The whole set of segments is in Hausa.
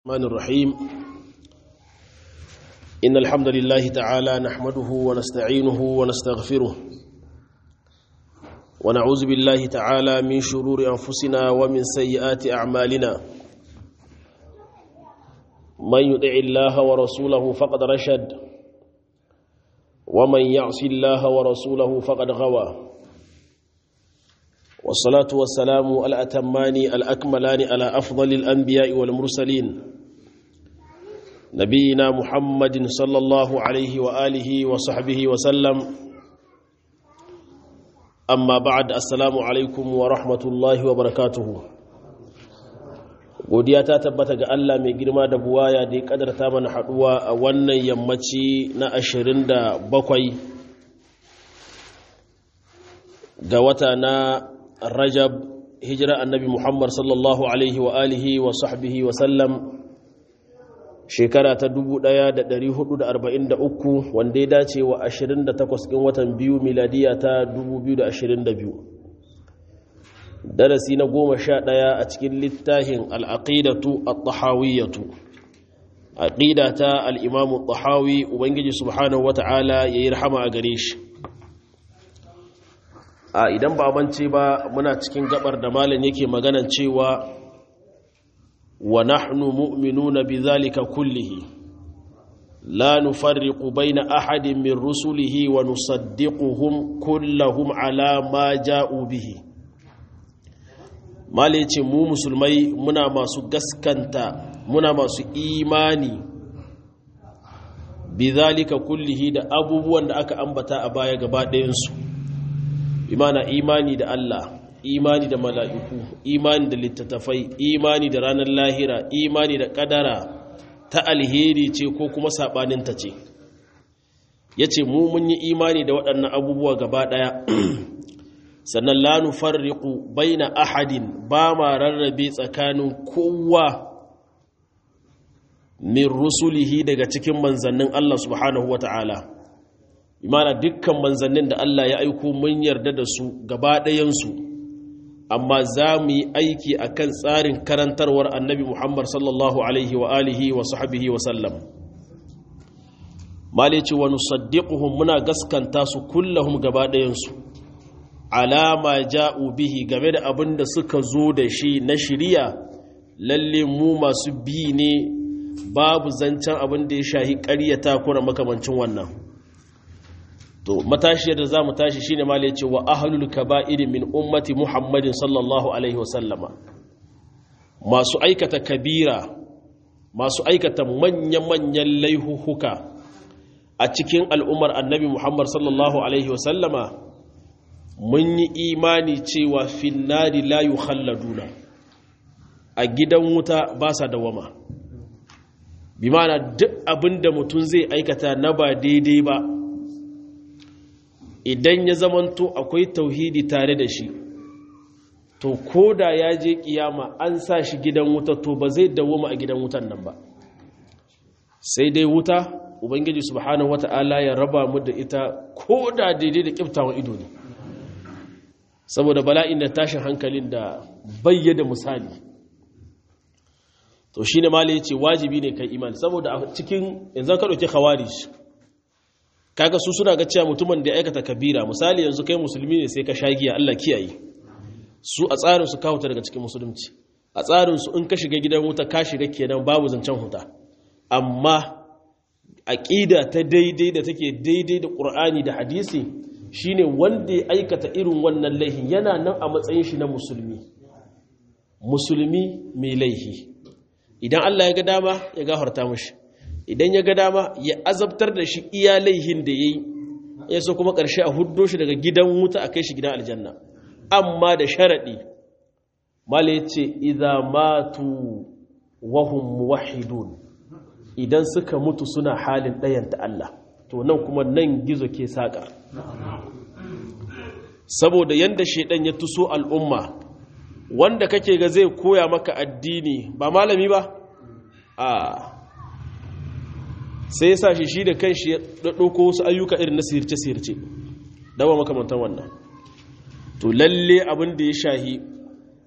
الرحمن الرحيم إن الحمد لله تعالى نحمده ونستعينه ونستغفره ونعوذ بالله تعالى من شرور أنفسنا ومن سيئات أعمالنا من يطع الله ورسوله فقد رشد ومن يعص الله ورسوله فقد غوى والصلاة والسلام الأتمان الأكملان على أفضل الأنبياء والمرسلين نبينا محمد صلى الله عليه وآله وصحبه وسلم أما بعد السلام عليكم ورحمة الله وبركاته godiya ta tabbata ga Allah mai girma da buwaya da ya kadarta mana haduwa a wannan yammaci na 27 ga wata na rajab hijira annabi muhammad sallallahu alaihi wa alihi wa sahbihi wa sallam shekara ta 1443 wanda ya dace wa 28 ɗin watan biyu miladiya ta 2022 darasi na goma sha ɗaya a cikin littafin al'aƙidatu al-tahawiyyatu aƙida ta al'imamu tahawi ubangiji subhanahu wata'ala ya yi rahama a gare shi a idan ba mance ba muna cikin gabar da malam yake maganan cewa wa nahnu mu'minuna bidhalika kullihi la nufarriqu baina ahadin min rusulihi wa nusaddiquhum kullahum ala ma ja'u bihi malam ce mu musulmai muna masu gaskanta muna masu imani bidhalika kullihi da abubuwan da aka ambata a baya gaba ɗayansu imana imani da Allah imani da mala'iku imani da littattafai imani da ranar lahira imani da kadara ta alheri ce ko kuma saɓaninta ce ya ce mu mun yi imani da waɗannan abubuwa gaba ɗaya sannan lanu farriku bai na ahadin ba ma rarrabe tsakanin kowa min rusulihi daga cikin manzannin Allah subhanahu wa ta'ala imana dukkan manzannin da Allah ya aiko mun yarda da su gaba ɗayansu amma za mu yi aiki a kan tsarin karantarwar annabi Muhammad sallallahu alaihi wa alihi wa sahabihi wa sallam malici wa nusaddiquhum muna gaskanta su kullahum gaba ɗayansu alama ja'u bihi game da abin da suka zo da shi na shiriya lalle mu masu bi ne babu zancen abin da ya shahi ƙaryata kuna makamancin wannan to matashiyar da za mu tashi shine ma ce wa ahlul kaba'iri min ummati muhammadin sallallahu alaihi wasallama masu aikata kabira masu aikata manya-manyan laihuhuka a cikin al'ummar annabi muhammad sallallahu alaihi wasallama mun yi imani cewa finnari la yukhalladuna a gidan wuta ba sa dawama bi mana duk abin da mutum zai aikata na ba daidai ba idan ya zamanto akwai tauhidi tare da shi to ko da ya je kiyama an sa shi gidan wuta to ba zai dawoma a gidan wutan nan ba sai dai wuta ubangiji subhanahu wata'ala ya raba mu da ita ko da daidai da kiftawan ido ne saboda bala'in da tashin hankalin da bayyada misali to shine malai yace wajibi ne kai imani saboda a cikin yanzu ka dauke khawarij kaga su suna ga cewa mutumin da ya aikata kabira misali yanzu kai musulmi ne sai ka shagiya Allah kiyaye su a tsarin su kawo ta daga cikin musulunci a tsarin su in ka shiga gidan wuta ka shiga kenan babu zancen huta amma aqida ta daidai da take daidai da Qur'ani da hadisi shine wanda ya aikata irin wannan laihin yana nan a matsayin shi na musulmi musulmi mai laihi idan Allah ya ga dama ya gafarta mishi idan ya ga dama ya azabtar da shi iya laihin da ya yi ya so kuma ƙarshe a huddo shi daga gidan wuta a kai shi gidan aljanna amma da sharaɗi mala ya ce idha matu wahum muwahidun idan suka mutu suna halin ɗayanta Allah to nan kuma nan gizo ke saƙa saboda yadda shaidan ya tuso al'umma wanda kake ga zai koya maka addini ba malami ba a sai ya sa shi shi da kan shi ya ɗauko wasu ayyuka irin na sirce-sirce dawa makamantar wannan to lalle abin da ya shahi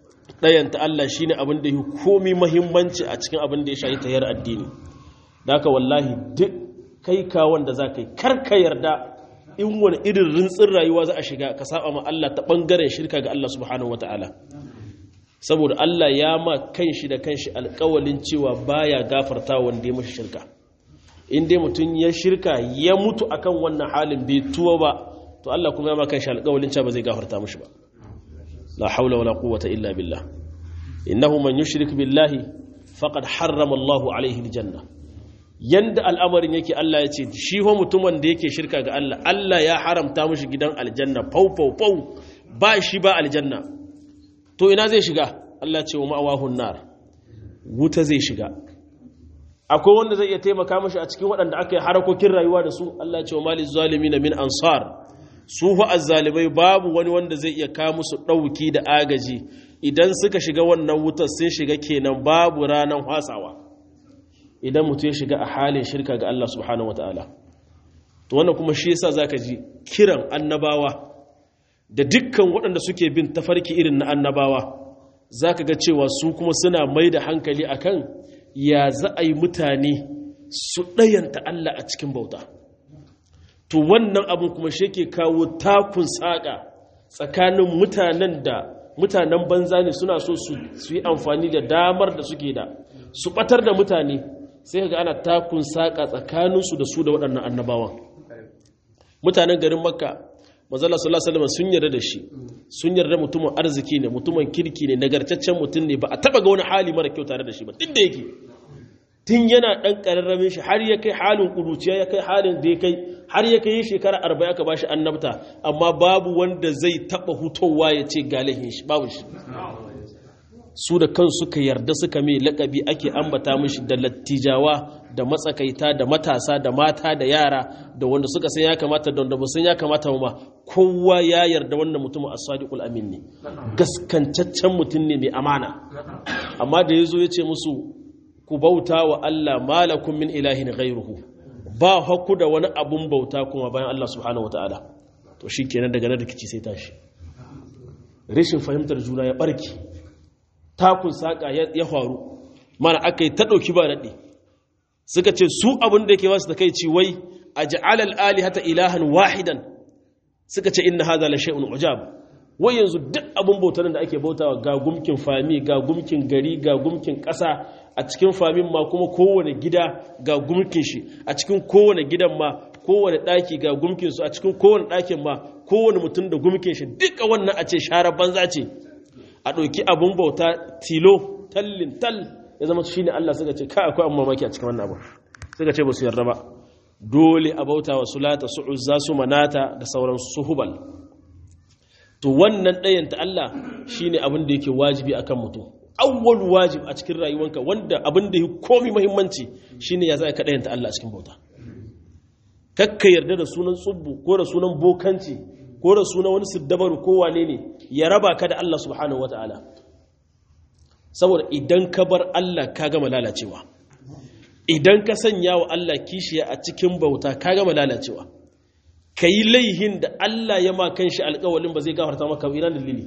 ɗayanta Allah shi ne abin da yi komi mahimmanci a cikin abin da ya shayi tayar addini da haka wallahi duk kai kawon da za ka yi karka yarda in wani irin rintsin rayuwa za a shiga ka saba ma Allah ta ɓangaren shirka ga Allah subhanahu wa ta'ala saboda Allah ya ma kanshi da kanshi alƙawalin cewa baya gafarta wanda ya mashi shirka in dai mutum ya shirka ya mutu akan wannan halin bai tuwa ba to Allah kuma ya ma kanshi alƙawalin cewa ba zai gafarta mashi ba la haula wala quwwata illa billah innahu man yushrik billahi faqad harrama Allahu alaihi aljanna yanda al'amarin yake Allah ya ce shi ho mutumin da yake shirka ga Allah Allah ya haramta mishi gidan aljanna fau fau fau ba shi ba aljanna to ina zai shiga Allah ce wa ma'awahun nar wuta zai shiga akwai wanda zai iya taimaka mashi a cikin waɗanda aka yi harakokin rayuwa da su Allah ce wa mali zalimi na min ansar su fa azzalimai babu wani wanda zai iya kawo musu ɗauki da agaji idan suka shiga wannan wutar sun shiga kenan babu ranar hasawa idan mutum ya shiga a halin shirka ga Allah subhanahu wataala to wannan kuma shi yasa zaka ji kiran annabawa da dukkan waɗanda suke bin tafarki irin na annabawa za ka ga cewa su kuma suna mai da hankali akan ya za a yi mutane su ɗayanta Allah a cikin bauta to wannan abin kuma shi ke kawo takun saƙa tsakanin mutanen da mutanen banza ne suna so su yi amfani da damar da suke da su ɓatar da mutane sai ga ana takun saƙa tsakaninsu da su da waɗannan annabawan mutanen garin makka mazala sallallahu alaihi sun yarda da shi sun yarda mutumin arziki ne mutumin kirki ne nagartaccen mutum ne ba a taba ga wani hali mara kyau tare da shi ba duk da yake tun yana dan kararramin shi har ya kai halin kuruciya ya kai halin da ya kai har ya kai shekara arba'in aka bashi annabta amma babu wanda zai taba hutowa ya ce galihin shi babu shi su da kansu suka yarda suka mai lakabi ake ambata mishi da lattijawa da matsakaita da matasa da mata da yara da wanda suka san ya kamata da wanda ba san ya kamata ma kowa ya yarda wannan mutumin as-sadiqul amin ne gaskancaccen mutum ne mai amana amma da yazo yace musu ku bauta wa Allah malakum min ilahin ghayruhu ba hakku da wani abun bauta kuma bayan Allah subhanahu wataala to shikenan daga nan rikici sai tashi rashin fahimtar juna ya barki takun saƙa ya faru mana aka yi ta ɗauki ba daɗe suka ce su abin da ke wasu da kai ci wai a ja'alal ali hata ilahan wahidan suka ce inna haza la shay'un ujab wai yanzu duk abin bautar da ake bautawa ga gumkin fami ga gumkin gari ga gumkin ƙasa a cikin famin ma kuma kowane gida ga gumkin shi a cikin kowane gidan ma kowane ɗaki ga gumkin su a cikin kowane ɗakin ma kowane mutum da gumkin shi duka wannan a ce share banza ce a ɗauki abin bauta tilo tallin tal ya zama shi ne Allah suka ce kai akwai mamaki a cikin wannan abu suka ce ba su yarda ba dole a bauta wa sulata su uzza su manata da sauran su hubal to wannan ɗayan ta Allah shi ne abin da yake wajibi a kan mutum awwal wajib a cikin rayuwanka wanda abin da ya komi muhimmanci shi ne ya za ka ɗayan ta Allah a cikin bauta kakka yarda da sunan tsubbu ko da sunan bokanci ko da suna wani siddabaru ko wane ne ya raba ka da Allah subhanahu wata'ala saboda idan ka bar Allah ka gama lalacewa idan ka sanya wa Allah kishiya a cikin bauta ka gama lalacewa ka yi laihin da Allah ya ma kanshi alkawalin ba zai gafarta maka ina dalili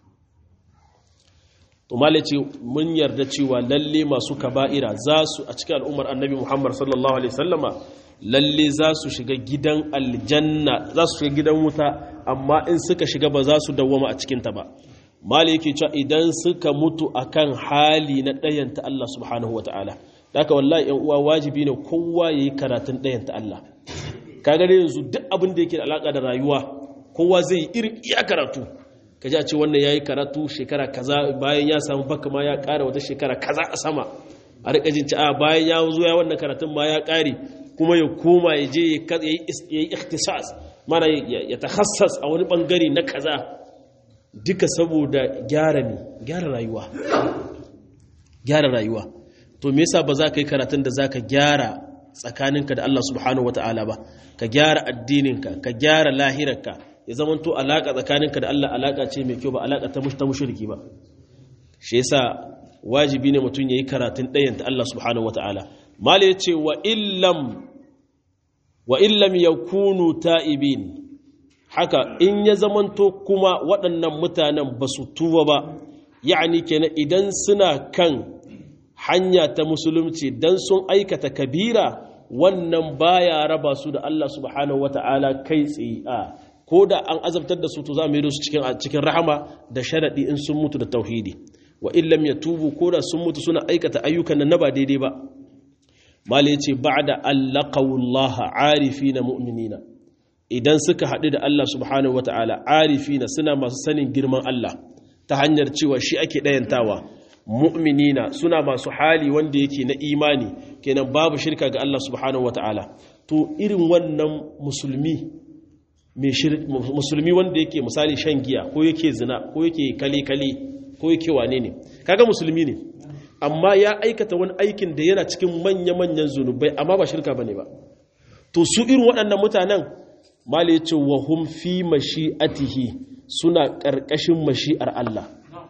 to ce mun yarda cewa lalle masu kaba'ira za su a cikin al'ummar annabi Muhammad sallallahu alaihi wasallama lalle za su shiga gidan aljanna za su shiga gidan wuta amma in suka shiga ba za su dawwama a cikinta ba mali yake cewa idan suka mutu akan hali na ɗayanta Allah subhanahu wa ta'ala daga wallahi yan uwa wajibi ne kowa ya yi karatun ɗayanta Allah kaga da yanzu duk abin da yake da alaƙa da rayuwa kowa zai yi irin iya karatu ka ji a ce wannan ya yi karatu shekara kaza bayan ya samu baka ma ya ƙara wata shekara kaza a sama a riƙa jin ci a bayan ya zo ya wannan karatun ma ya ƙare kuma ya koma ya je ya yi ikhtisas mana ya takhassas a wani bangare na kaza duka saboda gyara ne gyara rayuwa gyara rayuwa to me yasa ba za ka yi karatun da za ka gyara tsakaninka da Allah subhanahu wata'ala ba ka gyara addininka ka gyara lahirarka ya zama to alaka tsakaninka da Allah alaka ce mai kyau ba alaka ta ta mushriki ba shi yasa wajibi ne mutum yayi karatun ɗayan ta Allah subhanahu wata'ala mala yace wa illam wa illam yakunu ta'ibin haka in ya zamanto kuma waɗannan mutanen ba su tuba ba yani kenan idan suna kan hanya ta musulunci dan sun aikata kabira wannan baya raba su da Allah subhanahu wata'ala kai tsaye a ko da an azabtar da su to za mu yi su cikin cikin rahama da sharadi in sun mutu da tauhidi wa illam yatubu ko da sun mutu suna aikata ayyukan nan na ba daidai ba malai ce ba'da allaqawullaha arifina mu'minina idan suka haɗu da Allah subhanahu wata'ala arifina suna masu sanin girman Allah ta hanyar cewa shi ake ɗayantawa mu'minina suna masu hali wanda yake na imani kenan babu shirka ga Allah subhanahu wata'ala to irin wannan musulmi musulmi wanda yake misali shan giya ko yake zina ko yake kale-kale ko yake wane ne kaga musulmi ne amma ya aikata wani aikin da yana cikin manya-manyan zunubai amma ba shirka bane ba to su irin waɗannan mutanen mala yace wa hum fi mashi'atihi suna ƙarƙashin mashi'ar Allah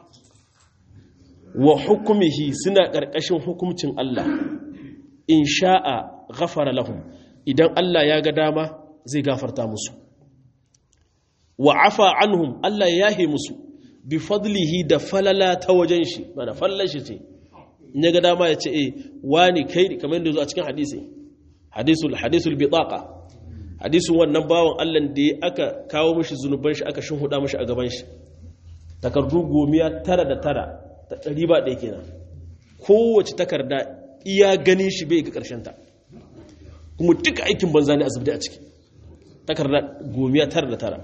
wa hukumihi suna ƙarƙashin hukumcin Allah in sha'a ghafara lahum idan Allah ya ga dama zai gafarta musu wa afa anhum Allah ya yahe musu bi fadlihi da falala ta wajen shi mana fallan shi ce in ya ga dama ya ce eh wani kai kamar yadda zo a cikin hadisi hadisul hadisul bitaqa hadisin wannan bawan Allah da ya aka kawo mishi zunuban shi aka shinhuda mishi a gaban shi takardu gomiya tara da tara ta ɗari ba ɗaya kenan kowace takarda iya ganin shi bai ga ƙarshen ta kuma duka aikin banza ne a zubda a ciki takarda gomiya tara da tara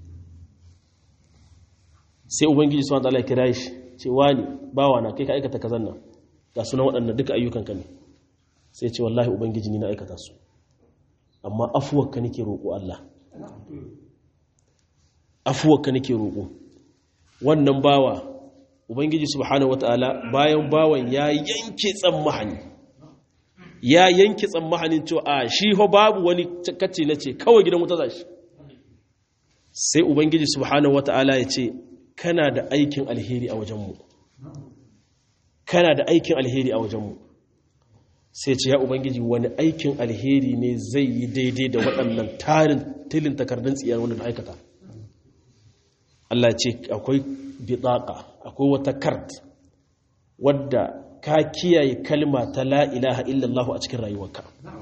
sai ubangiji suwan ta'ala ya kira shi ce wani bawa na kai ka aikata kazan nan ga sunan waɗannan duka ayyukanka ne sai ce wallahi ubangiji ni na aikata su amma afuwarka nake roƙo Allah afuwarka nake roƙo wannan bawa ubangiji subhanahu wataala bayan bawan ya yanke tsammahani ya yanke tsammahanin cewa a shi ho babu wani kace na ce kawai gidan wuta zashi sai ubangiji subhanahu wataala ya ce kana da aikin alheri a wajenmu kana da aikin alheri a wajenmu sai ce ya ubangiji wani aikin alheri ne zai yi daidai da waɗannan tarin tilin takardun tsiyar wanda da aikata Allah ce akwai bitsaka akwai wata kart wadda ka kiyaye kalma ta la ilaha illallah a cikin rayuwarka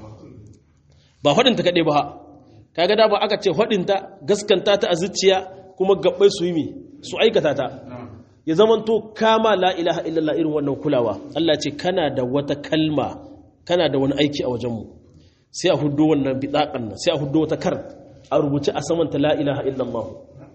ba faɗinta kaɗai ba kaga da ba aka ce faɗinta gaskanta ta a zuciya kuma gabbai su yi su aikata ta ya zamanto kama la ilaha illallah irin wannan kulawa Allah ce kana da wata kalma kana da wani aiki a wajenmu sai a hudu wannan bidakan nan sai a hudu wata kar a rubuce a saman ta la ilaha illallah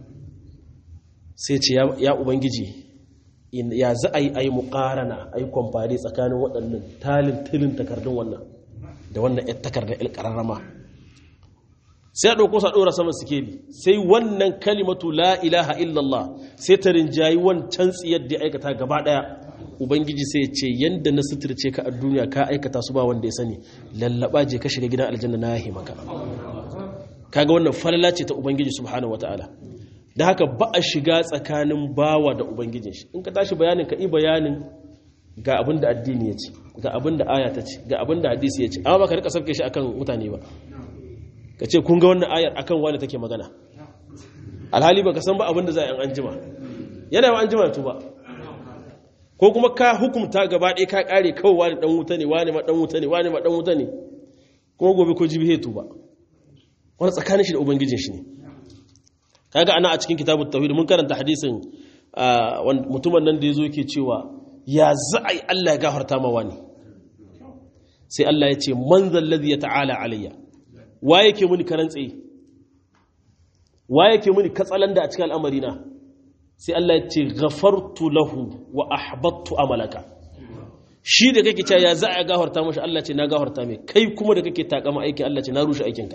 sai ce ya ubangiji ya za a yi a yi muƙarana a yi kwamfari tsakanin waɗannan talin tilin takardun wannan da wannan ‘yan takardar ƙararrama sai a ɗauko sa ɗora saman sikeli sai wannan kalimatu la ilaha illallah sai ta rinjayi wancan tsiyar da ya aikata gaba ɗaya ubangiji sai ce yadda na suturce ka a duniya ka aikata su ba wanda ya sani lallaba je ka shiga gidan aljanna na yahi maka kaga wannan falala ce ta ubangiji subhanahu wataala da haka ba a shiga tsakanin bawa da ubangijin shi in ka tashi bayanin ka yi bayanin ga abin da addini ya ce ga abin da aya ta ce ga abin da hadisi ya ce amma ba ka rika sauke shi akan mutane ba ka ce kun ga wannan ayar akan wani take magana alhali ba ka san ba abin da za a yi an jima yana ba an jima tuba ko kuma ka hukumta gaba ɗaya ka ƙare kawai wani ɗan wuta ne wani ma ɗan wuta ne wani ma ɗan wuta ne kuma gobe ko jibi hetu ba wani tsakanin shi da ubangijin shi ne kaga ana a cikin kitabun tauhid mun karanta hadisin mutumin nan da ya zo ke cewa ya za a yi Allah ya gafarta ma wani sai Allah ya ce man zallazi ya ta'ala alayya wa yake muni karan tsaye wa yake muni katsalanda a cikin al'amari na sai Allah ya ce ghafartu lahu wa ahbattu amalaka shi da kake cewa ya za a gafarta mashi Allah ce na gafarta mai kai kuma da kake takama aikin Allah ce na rushe aikinka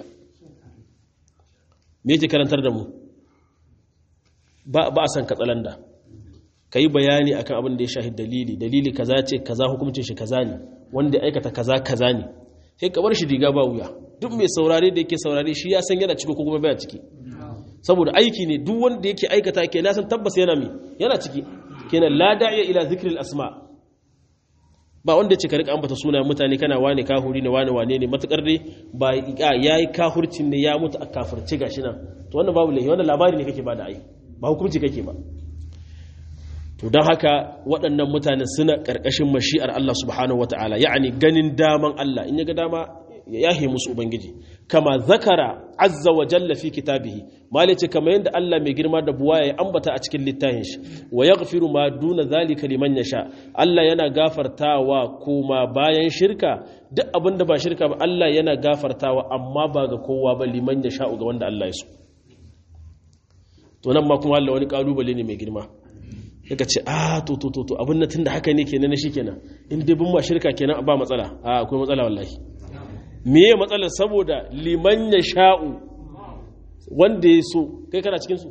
me yake karantar da mu ba ba a san katsalanda kai bayani akan abin da ya shahi dalili dalili kaza ce kaza hukuncin shi kaza ne wanda ya aikata kaza kaza ne sai ka bar shi diga ba wuya duk mai saurare da yake saurare shi ya san yana ciki ko kuma baya ciki saboda aiki ne duk wanda yake aikata ke na san tabbas yana mi yana ciki kenan la da'iya ila zikril asma ba wanda ce ka rika ambata sunayen mutane kana wane kahuri ne wane wane ne matukar dai ba yayi kahurcin ne ya mutu a kafirce gashi nan to wannan babu lahi wannan labari ne kake ba da ai ba hukunci kake ba to to don haka waɗannan mutane suna ƙarƙashin mashi'ar Allah subhanahu wata'ala ya'ani ganin daman Allah in ya ga dama ya yahe musu ubangiji kama zakara azza wa jalla fi kitabihi mali ce kama yadda Allah mai girma da buwa ya ambata a cikin littafin shi wa yaghfiru ma duna zalika liman yasha Allah yana gafartawa kuma bayan shirka duk abin da ba shirka ba Allah yana gafartawa amma ba ga kowa ba liman yasha ga wanda Allah ya so to nan ma kuma Allah wani kalubale ne mai girma daga ce a to to to abin na tunda haka ne kenan shi kenan in dai bin ma shirka kenan ba matsala a akwai matsala wallahi meye matsalar saboda liman ya sha'u wanda ya so kai kana cikinsu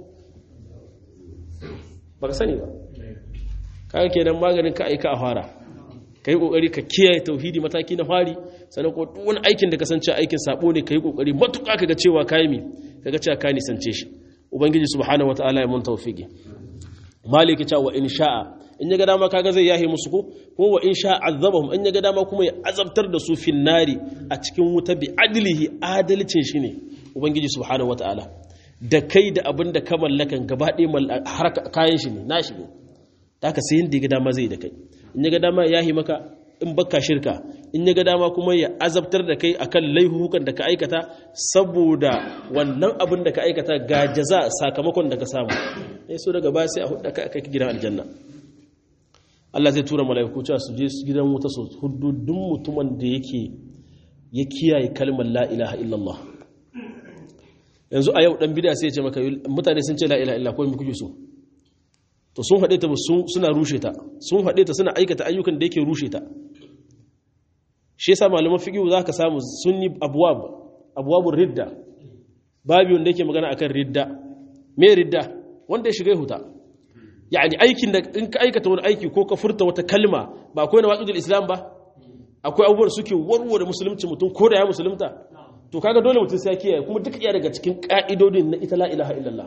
ba ka sani ba kaga kenan maganin ka aika a fara ka yi kokari ka kiyaye tauhidi mataki na fari sannan ko wani aikin da kasance aikin sabo ne ka yi kokari matuƙa kaga cewa kayi mi kaga cewa ka nisance shi ubangiji subhanahu wataala ya mun tawfiki maliki cewa in sha'a in ya ga dama kaga zai yahe musu ko ko wa in sha azabahum in ya ga dama kuma ya azabtar da su fin nari a cikin wuta bi adlihi adalcin shi ne ubangiji subhanahu wataala da kai da abin da ka mallakan gaba ɗaya har kayan shi ne nashi ne ta ka sai yadda ya ga dama zai da kai in ya ga dama ya yahe maka in baka shirka in ya ga dama kuma ya azabtar da kai akan laihuhukan da ka aikata saboda wannan abin da ka aikata ga jaza sakamakon da ka samu sai so daga baya sai a hudu ka kai gidan aljanna Allah zai tura mala'iku cewa su je gidan wuta su hududun mutumin da yake ya kiyaye kalmar la ilaha illallah yanzu a yau dan bid'a sai ya ce maka mutane sun ce la ilaha illallah ko me kuke so to sun haɗe ta suna rushe ta sun haɗe ta suna aikata ayyukan da yake rushe ta shi yasa malaman fiqh za ka samu sun yi abwab abwabur ridda babu wanda yake magana akan ridda me ridda wanda ya shiga huta yani aikin da in ka aikata wani aiki ko ka furta wata kalma ba akwai na waƙidul islam ba akwai abubuwan suke warware musulunci mutum ko da ya musulunta to kaga dole mutum sai ya kiyaye kuma duk iya daga cikin ka'idodin na ita la ilaha illallah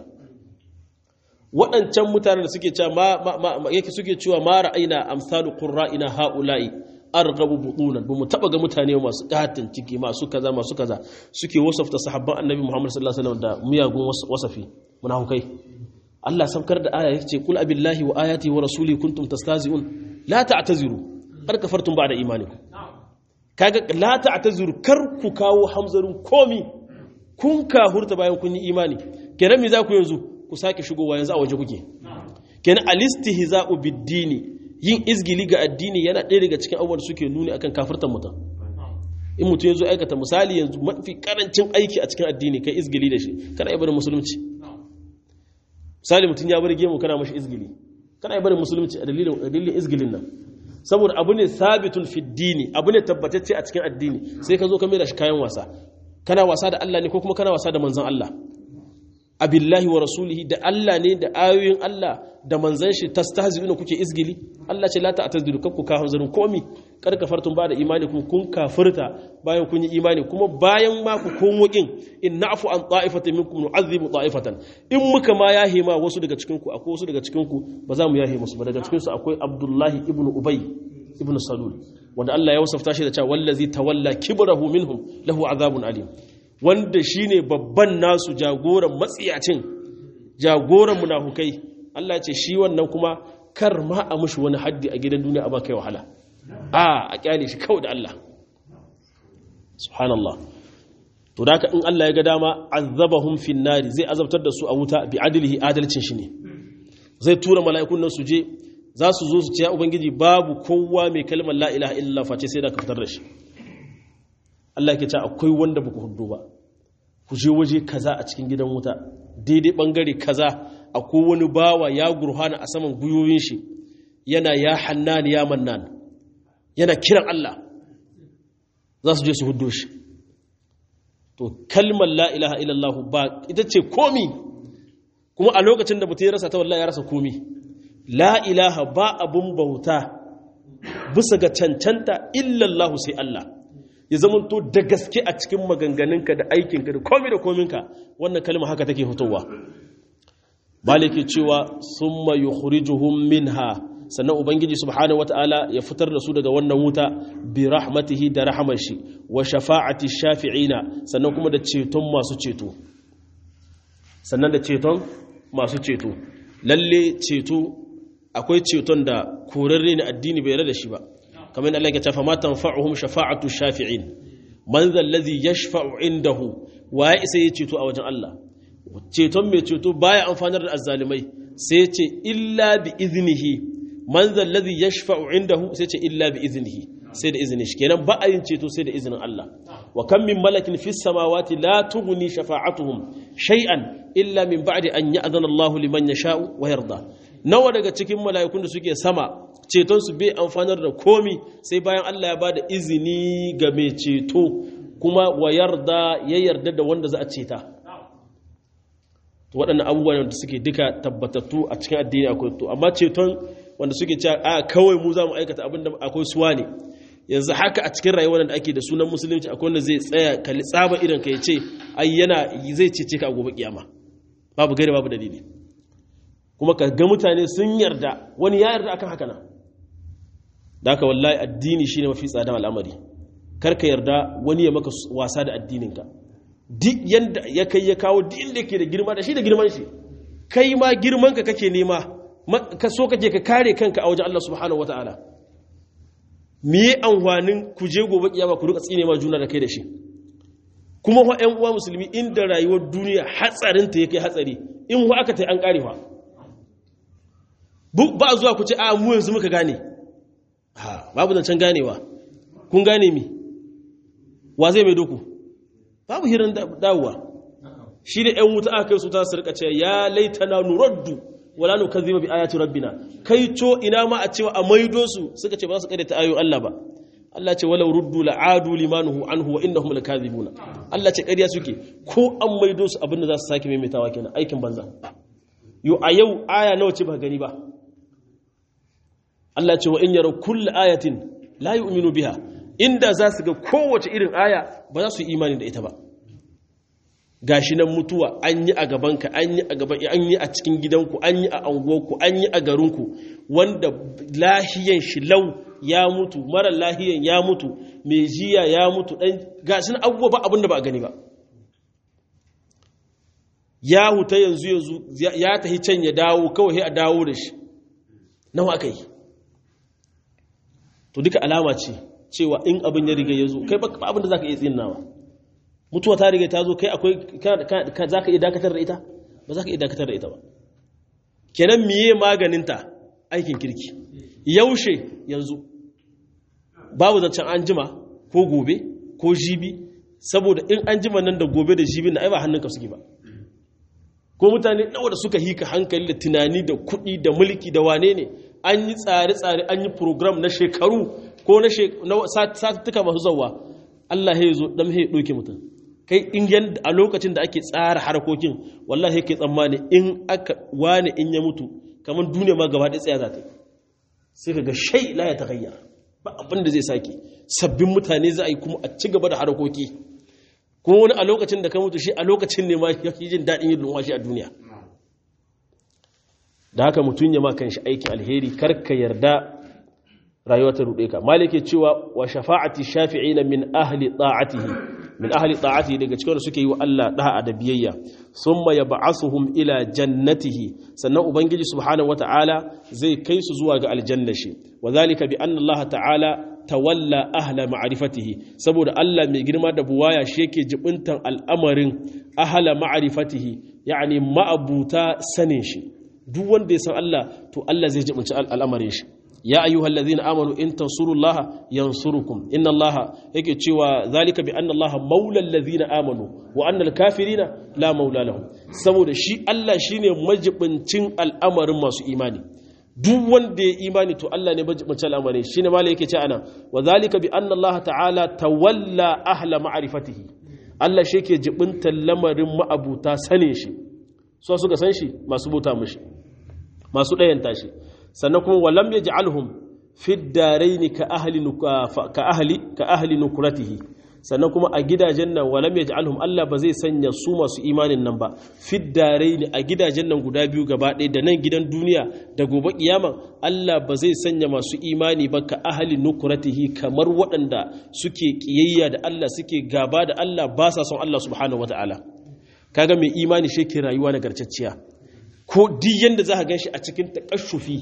waɗancan mutanen da suke cewa ma yake suke cewa ma ra'ayna amsalu qurra'ina haula'i arghabu butunan bamu taba ga mutane masu katin ciki masu kaza masu kaza suke wasafta sahabban annabi Muhammad sallallahu alaihi wasallam da miyagun wasafi munafukai Allah saukar da aya yace kul abillahi wa ayati wa rasuli kuntum tastazi'un la ta'taziru kar kafartum ba'da imanikum kaga la ta'taziru kar ku kawo hamzarun komi kun kahurta bayan kun yi imani kenan me za ku yanzu ku sake shigowa yanzu a waje kuke kenan alistihza'u bid-dini yin izgili ga addini yana ɗaya daga cikin abubuwan suke nuni akan kafirtan mutum in mutum yanzu aikata misali yanzu mafi karancin aiki a cikin addini kai izgili da shi kana yi barin musulunci misali mutum ya bar gemu kana mashi izgili kana yi barin musulunci a dalilin izgilin nan saboda abu ne sabitun fiddini abu ne tabbatacce a cikin addini sai ka zo ka mai da shi kayan wasa kana wasa da Allah ne ko kuma kana wasa da manzon Allah abillahi wa rasulihi da Allah ne da ayoyin Allah da manzan shi tastahzi'una kuke izgili Allah ce la ta'tazdiru kakku ka hanzarin komi kar kafartum ba da imani kun kun kafirta bayan kun yi imani kuma bayan ma ku komo kin in na'fu an ta'ifatin minkum nu'adhibu ta'ifatan in muka ma yahe ma wasu daga cikin ku akwai wasu daga cikin ku ba za mu yahe musu ba daga cikin su akwai Abdullahi ibn Ubay ibn Salul wanda Allah ya wasafta shi da cewa wallazi tawalla kibrahu minhum lahu azabun alim wanda shine babban nasu jagoran matsiyacin jagoran munafukai Allah ce shi wannan kuma kar ma a mushi wani haddi a gidan duniya a ba kai wahala a a kyale shi kawai da Allah subhanallah to da in Allah ya ga dama azabahum fin nari zai azabtar da su a wuta bi adlihi adalcin shi ne zai tura mala'ikun nan su je za su zo su ce ya ubangiji babu kowa mai kalmar la ilaha illallah face sai da ka fitar da shi Allah ke ce akwai wanda ba ku hudu ba ku je waje kaza a cikin gidan wuta daidai bangare kaza akwai wani bawa ya gurhana a saman guyoyin shi yana ya hannan ya mannan yana kiran Allah za su je su hudu shi to kalmar la ilaha illallah ba ita ce komi kuma a lokacin da mutum ya rasa ta wallahi ya rasa komi la ilaha ba abun bauta bisa ga cancanta illallahu sai Allah ya zamanto da gaske a cikin maganganunka da aikinka da komi da kominka wannan kalma haka take fitowa maliki cewa summa yukhrijuhum minha sannan ubangiji subhanahu wataala ya fitar da su daga wannan wuta bi rahmatihi da rahamar shi wa shafa'ati shafi'ina sannan kuma da ceton masu ceto sannan da ceton masu ceto lalle ceto akwai ceton da korarre ne addini bai yarda da shi ba kamar yadda Allah ya ce fa ma tanfa'uhum shafa'atu shafi'in man zal ladhi yashfa'u indahu wa ya isa ya ceto a wajen Allah ceton mai ceto baya amfanar da azzalimai sai ya ce illa bi iznihi man zal ladhi yashfa'u indahu sai ce illa bi iznihi sai da izinin shi kenan ba a yin ceto sai da izinin Allah wa kam min malakin fis samawati la tughni shafa'atuhum shay'an illa min ba'di an ya'zana Allah liman yasha'u wa yarda nawa daga cikin mala'ikun da suke sama ceton su bai amfanar da komi sai bayan Allah ya bada izini ga mai ceto kuma wa yarda ya yarda da wanda za a ceta to waɗannan abubuwan da suke duka tabbatattu a cikin addini akwai to amma ceton wanda suke cewa a kawai mu za mu aikata abin da akwai suwa ne yanzu haka a cikin rayuwar da ake da sunan musulunci akwai wanda zai tsaya kalli tsaba idan ka ya ce ai yana zai cece ka a gobe kiyama babu gari babu dalili kuma ka ga mutane sun yarda wani ya yarda akan haka nan da haka wallahi addini shine mafi tsadan al'amari kar ka yarda wani ya maka wasa da addininka duk yanda ya kai ya kawo duk inda yake da girma da shi da girman shi kai ma girman ka kake nema ka so kake ka kare kanka a wajen Allah subhanahu wataala me yi amfanin ku je gobe kiyama ku rika tsine ma juna da kai da shi kuma wa ƴan uwa musulmi inda rayuwar duniya hatsarin ta yake hatsari in wa aka tai an kare fa ba zuwa ku ce a mu yanzu muka gane ha babu zancen ganewa kun gane mi wa zai mai doku babu hirin dawowa shi da ƴan wuta aka kai su ta su rika ce ya laitana nuraddu wala nu kadhiba bi ayati rabbina kai to ina ma a cewa a maido su suka ce ba su ta ayoyin Allah ba Allah ce walau ruddu la'adu limanuhu anhu wa innahum lakadhibuna Allah ce ƙarya suke ko an maido su abinda za su sake maimaitawa kenan aikin banza yo a yau aya nawa ce ba gani ba Allah ce wa in yaraw kullu ayatin la yu'minu biha inda za su ga kowace irin aya ba za su yi imani da ita ba gashi nan mutuwa an yi a gabanka an yi a gaban an yi a cikin gidanku an yi a anguwarku an yi a garinku wanda lahiyan shi lau ya mutu mara lahiyan ya mutu mai jiya ya mutu dan gashi nan abubuwa ba abin da ba a gani ba ya huta yanzu yanzu ya tahi can ya dawo kawai a dawo da shi nawa aka yi to duka alama ce cewa in abin ya riga ya zo kai ba abin da za ka iya tsinawa mutuwa ta riga ta zo kai akwai za ka iya dakatar da ita ba za ka iya dakatar da ita ba kenan miye maganinta aikin kirki yaushe yanzu babu zancen an jima ko gobe ko jibi saboda in an jima nan da gobe da jibi na ai ba hannunka suke ba ko mutane nawa da suka hika hankali da tunani da kuɗi da mulki da wane ne an yi tsare-tsare an yi program na shekaru ko na satuttuka masu zauwa Allah ya zo ɗan ya ɗauke mutum kai in yanda a lokacin da ake tsara harkokin wallahi kai tsammani in aka wane in ya mutu kamar duniya ma gaba ɗaya tsaya za ta sai ka ga shai la ya tagayya ba abin da zai sake sabbin mutane za a yi kuma a ci gaba da harkoki kuma wani a lokacin da ka mutu shi a lokacin ne ma ya fi jin daɗin yin lumwashi a duniya da haka mutum ya ma kan shi aikin alheri kar ka yarda rayuwa ta ruɗe ka malike cewa wa shafa'ati shafi'ina min ahli ta'atihi min ahli ta'atihi daga cikin suke yi wa Allah da'a da biyayya thumma yab'athuhum ila jannatihi sannan ubangiji subhanahu wata'ala zai kai su zuwa ga aljanna shi wa zalika bi anna Allah ta'ala tawalla ahla ma'rifatihi saboda Allah mai girma da buwaya shi yake jibintan al'amarin ahla ma'rifatihi yani ma'abuta sanin shi duk wanda ya san Allah to Allah zai jibinci al'amarin shi ya ayyuhal ladhina amanu in tansurullaha yansurukum inna allaha yake cewa zalika bi anna allaha maula alladhina amanu wa anna alkafirina la maula lahum saboda shi Allah shine majibincin al'amarin masu imani duk wanda ya imani to Allah ne majibincin al'amarin shine malai yake ce ana wa zalika bi anna allaha ta'ala tawalla ahla ma'rifatihi Allah shi yake jibintan lamarin ma'abuta sanin shi so suka san shi masu bauta mishi masu ɗayanta shi sannan kuma walam ya ji'alhum fiddaraini ka ahli ka ahli ka ahli nukratihi sannan kuma a gidajen nan walam ya ji'alhum Allah ba zai sanya su masu imanin nan ba fiddaraini a gidajen nan guda biyu gaba ɗaya da nan gidan duniya da gobe kiyama Allah ba zai sanya masu imani ba ka ahli nukratihi kamar waɗanda suke kiyayya da Allah suke gaba da Allah ba sa son Allah subhanahu wataala kaga mai imani shi ke rayuwa nagartacciya ko duk yanda za ka gan shi a cikin takashufi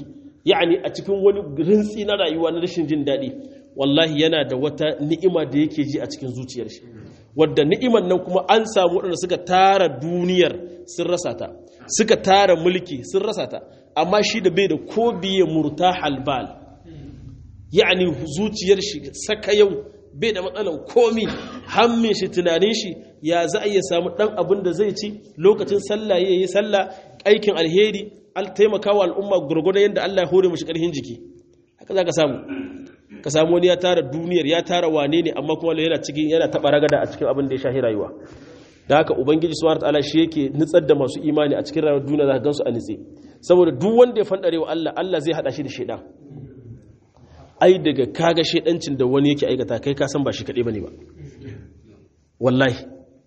yani a cikin wani rintsi na rayuwa na rashin jin daɗi wallahi yana da wata ni'ima da yake ji a cikin zuciyar shi wadda ni'iman nan kuma an samu waɗanda suka tara duniyar sun rasa ta suka tara mulki sun rasa ta amma shi da bai da ko biye murta halbal yani zuciyar shi saka yau bai da matsalan komi hammin shi tunanin shi ya za a iya samu ɗan abin da zai ci lokacin sallah ya yi sallah aikin alheri al taimakawa al'umma gurgurdan yadda Allah ya hore mashi ƙarfin jiki haka za ka samu ka samu wani ya tara duniyar ya tara wane ne amma kuma yana cikin yana taɓa ragada a cikin abin da ya shahi rayuwa da haka ubangiji subhanahu wataala shi yake nutsar da masu imani a cikin rayuwar duniya za ka gansu a nitse saboda duk wanda ya fandare wa Allah Allah zai hada shi da shaidan ai daga kaga shaidancin da wani yake aikata kai ka san ba shi kaɗai bane ba wallahi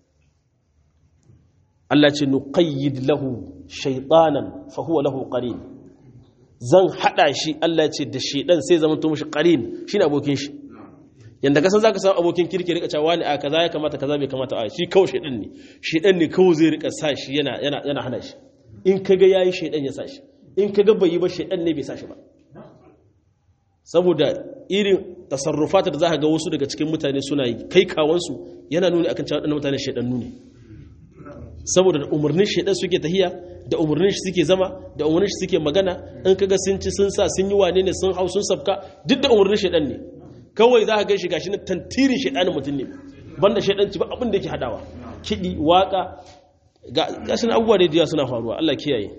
Allah ce nuqayyid lahu shaytanan fa huwa lahu qarin zan hada shi Allah ce da shaidan sai zama to mishi qarin shine abokin shi yanda kasan zaka samu abokin kirki rika cewa wani a kaza ya kamata kaza bai kamata a shi kawai shaidan ne shaidan ne kawai zai rika sa shi yana yana yana hana shi in kaga yayi shaidan ya sa shi in kaga bai yi ba shaidan ne bai sa shi ba saboda irin tasarrufata da za ga wasu daga cikin mutane suna yi kai kawansu yana nuni akan cewa waɗannan mutane shaidannu ne saboda da umarnin shaidan suke tahiya da umarnin shi suke zama da umarnin shi suke magana in kaga sun ci sun sa sun yi wane ne sun hau sun sabka duk da umarnin shaidan ne kawai za ka gan shi gashi na tantirin shaidanin mutum ne banda shaidanci ba abin da yake hadawa kiɗi waka gashi na abubuwa da yawa suna faruwa Allah kiyaye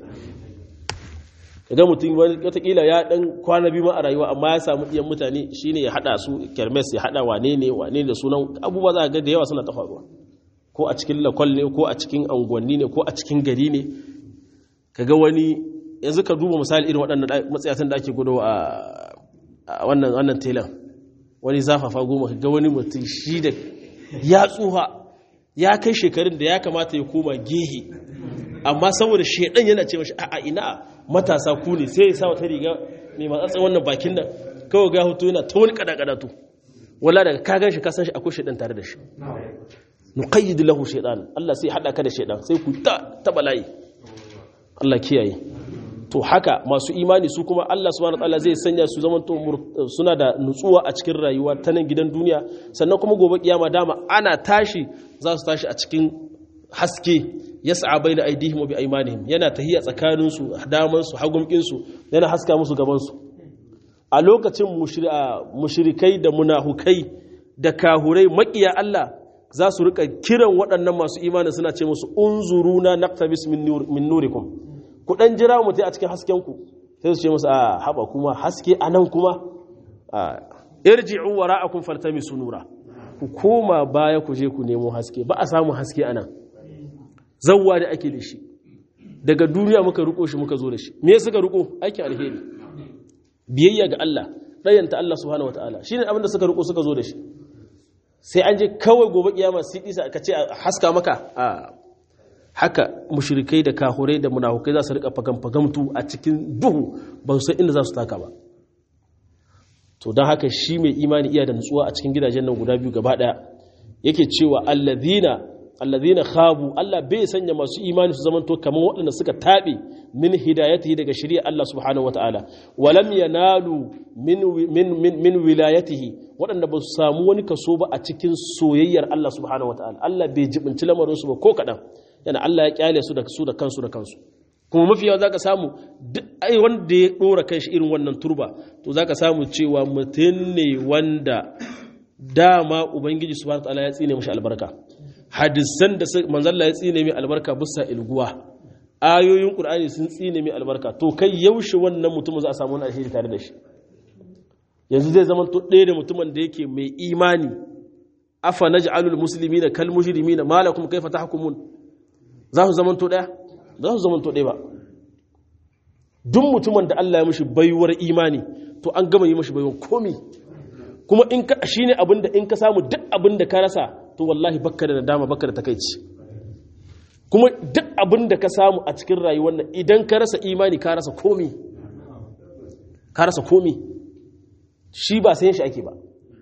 idan mutum watakila ya dan kwana biyu ma a rayuwa amma ya samu iyan mutane shine ya hada su kermes ya hada wane ne wane da sunan abubuwa za ga da yawa suna ta faruwa ko a cikin lakwal ne ko a cikin anguwanni ne ko a cikin gari ne kaga wani yanzu ka duba misali irin waɗannan matsayatan da ake gudu a wannan wannan telan wani zafafa goma kaga wani mutum shi da ya tsuha ya kai shekarun da ya kamata ya koma gehe amma saboda shedan yana ce mashi a'a ina matasa ku ne sai ya sa wata riga mai matsatsin wannan bakin nan kawai ga hoto yana ta wani kadakadatu wala daga ka gan shi ka san shi akwai shedan tare da shi nuqayyid lahu shaytan Allah sai hada ka da shedan sai ku ta ta bala'i Allah kiyaye to haka masu imani su kuma Allah subhanahu wataala zai sanya su zaman to suna da nutsuwa a cikin rayuwa ta nan gidan duniya sannan kuma gobe kiyama dama ana tashi za su tashi a cikin haske yas'a baina aydihim wa bi aymanihim yana tahiya tsakanin su daman su hagumkin su yana haska musu gaban su a lokacin mushrikai da munahukai da kahurai makiya Allah za su rika kiran waɗannan masu imanin suna ce musu unzuruna naqtabis min nurikum ku dan jira mu tai a cikin hasken ku sai su ce musu a haba kuma haske anan kuma irji'u wara'akum faltamisu nura ku koma baya ku je ku nemo haske ba a samu haske anan zawwa da ake da shi daga duniya muka riko shi muka zo da shi me suka riko aikin alheri biyayya ga Allah ɗayanta Allah subhanahu wataala shine abin da suka riko suka zo da shi sai an je kawai gobe kiyama sai isa ka ce haska maka a haka mushrikai da kahurai da munafukai za su rika fagan fagamtu a cikin duhu ba su san inda za su taka ba to don haka shi mai imani iya da nutsuwa a cikin gidajen nan guda biyu gaba daya yake cewa allazina allazina khabu Allah bai sanya masu imani su zamanto kamar waɗanda suka tabe min hidayatihi daga shari'a Allah subhanahu wataala walam yanalu min min min, min wilayatihi waɗanda ba su samu wani kaso ba a cikin soyayyar Allah subhanahu wataala Allah bai jibinci lamarin su ba ko kaɗan yana Allah ya kyale su da su da kansu da kansu kuma mafi yawa zaka samu duk ai wanda ya dora kanshi irin wannan turba to zaka samu cewa mutum ne wanda dama ubangiji subhanahu wataala ya tsine mishi albarka hadisan da manzalla ya tsine mai albarka bisa ilguwa ayoyin qur'ani sun tsine mai albarka to kai yaushe wannan mutumin za a samu wani alheri tare da shi yanzu zai zama to ɗaya da mutumin da yake mai imani afa naj'alul muslimina kal mujrimina malakum kaifa tahkumun za su zama to ɗaya za su zama to ɗaya ba duk mutumin da Allah ya mishi baiwar imani to an gama yi mishi baiwar komi kuma in ka shine abinda in ka samu duk abinda ka rasa to wallahi bakka da nadama bakka da takaici kuma duk abinda ka samu a cikin rayuwar nan idan ka rasa imani ka rasa komi ka rasa komi shi ba sayan shi ake ba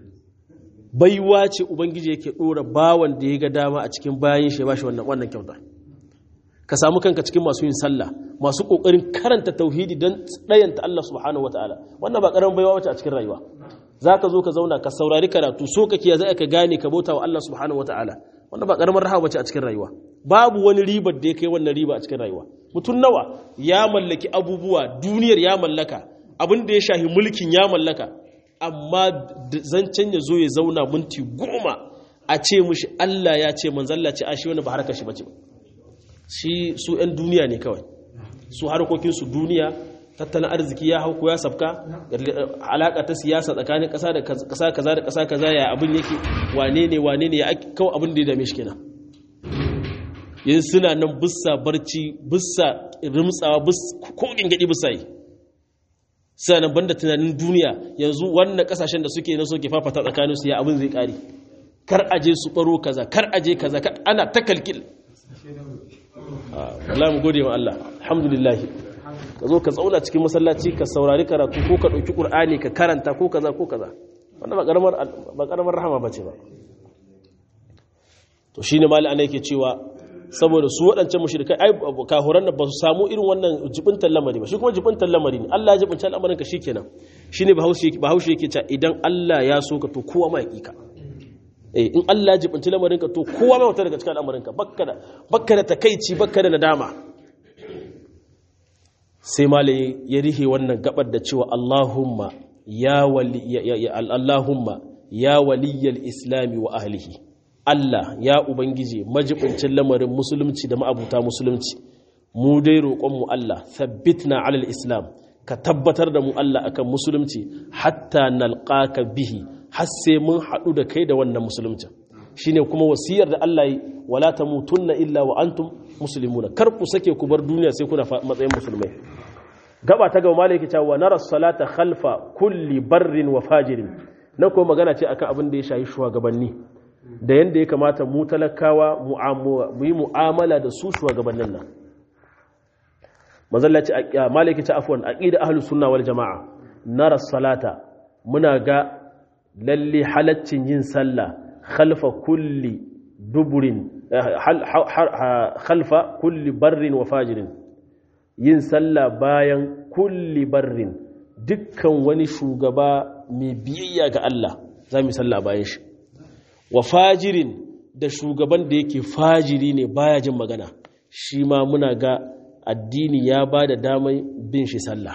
baiwa ce ubangiji yake dora bawan da ya ga dama a cikin bayan shi ya bashi wannan wannan kyauta ka samu kanka cikin masu yin sallah masu kokarin karanta tauhidi don ɗayanta Allah subhanahu wataala wannan ba karamin baiwa wace a cikin rayuwa zaka zo ka zauna ka saurari karatu so kake za ka gane ka bauta wa Allah subhanahu wataala wannan ba karamar rahama bace a cikin rayuwa babu wani ribar da ya kai wannan riba a cikin rayuwa mutum nawa ya mallaki abubuwa duniyar ya mallaka abin da ya shahi mulkin ya mallaka amma zancen ya zo ya zauna minti goma a ce mushi Allah ya ce manzalla ce a shi wani ba harkar shi bace ba shi su 'yan duniya ne kawai su harkokinsu duniya tattalin arziki ya hau ko ya sabka alaka ta siyasa tsakanin ƙasa da ƙasa kaza da ƙasa kaza ya abin yake wane ne wane ne ya kawai abin da ya dame shi kenan yin suna nan bussa barci bussa rimtsawa ko gingadi bussa yi suna nan banda tunanin duniya yanzu wannan kasashen da suke na soke fafata tsakaninsu ya abin zai kare kar aje su baro kaza kar aje kaza ana ta kalkil Allah mu gode wa Allah alhamdulillah ka zo ka tsauna cikin masallaci ka saurari karatu ko ka ɗauki ƙur'ani ka karanta ko kaza ko kaza wannan ba ƙaramar rahama ba ce ba to shi ne mali ana yake cewa saboda su waɗancan mushrikai ai kahuran da ba su samu irin wannan jibintar lamari ba shi kuma jibintar lamari ne Allah ya jibinta al'amarin ka shikenan shine bahaushe bahaushe yake cewa idan Allah ya so ka to kowa ma hakika eh in Allah ya jibinta lamarin ka to kowa ma wata daga cikin al'amarin ka bakka da bakka da takeici bakka da nadama sai malai ya rihe wannan gabar da cewa Allahumma ya wali ya Allahumma ya waliyal islami wa ahlihi Allah ya Ubangiji majibincin lamarin musulunci da ma'abuta musulunci mu dai roƙonmu Allah na alal islam ka tabbatar da mu Allah akan musulunci hatta nalqaka bihi har sai mun haɗu da kai da wannan musulunci shine kuma wasiyar da Allah yi wala tamutunna illa wa antum muslimuna kar ku sake ku bar duniya sai kuna matsayin musulmai gaba ta gaba malaki ta wa nara salata khalfa kulli barrin wa fajirin na ko magana ce akan abin da ya shayi shugabanni da yadda ya kamata mu talakawa mu yi mu'amala da su shugabannin nan mazallaci a maliki ta afuwan aqida ahlus sunna wal jamaa nara salata muna ga lalle halaccin yin sallah khalfa kulli duburin khalfa kulli barrin wa fajirin yin sallah bayan kulli barrin dukkan wani shugaba mai biyayya ga Allah za mu yi sallah bayan shi wa fajirin da shugaban da yake fajiri ne baya jin magana shi ma muna ga addini ya ba da damai bin shi sallah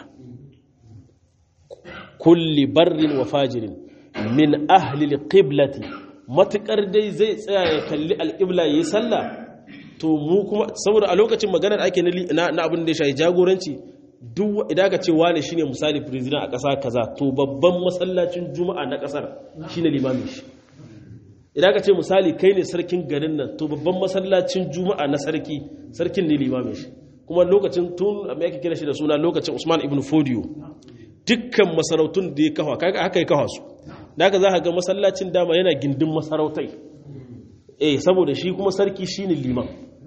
kulli barrin wa fajirin min ahlil qiblati matukar dai zai tsaya ya kalli alƙibla yi sallah to mu kuma saboda a lokacin maganar ake na abin da ya shayi jagoranci duk idan ka ce wane shine misali president a ƙasa kaza to babban masallacin juma'a na ƙasar shine limamin shi idan ka ce misali kai ne sarkin garin nan to babban masallacin juma'a na sarki sarkin ne limamin shi kuma lokacin tun mai ake kira shi da suna lokacin usman ibn fodiyo dukkan masarautun da ya kafa kaga haka ya kafa su da haka za ka ga masallacin dama yana gindin masarautai eh saboda shi kuma sarki shine liman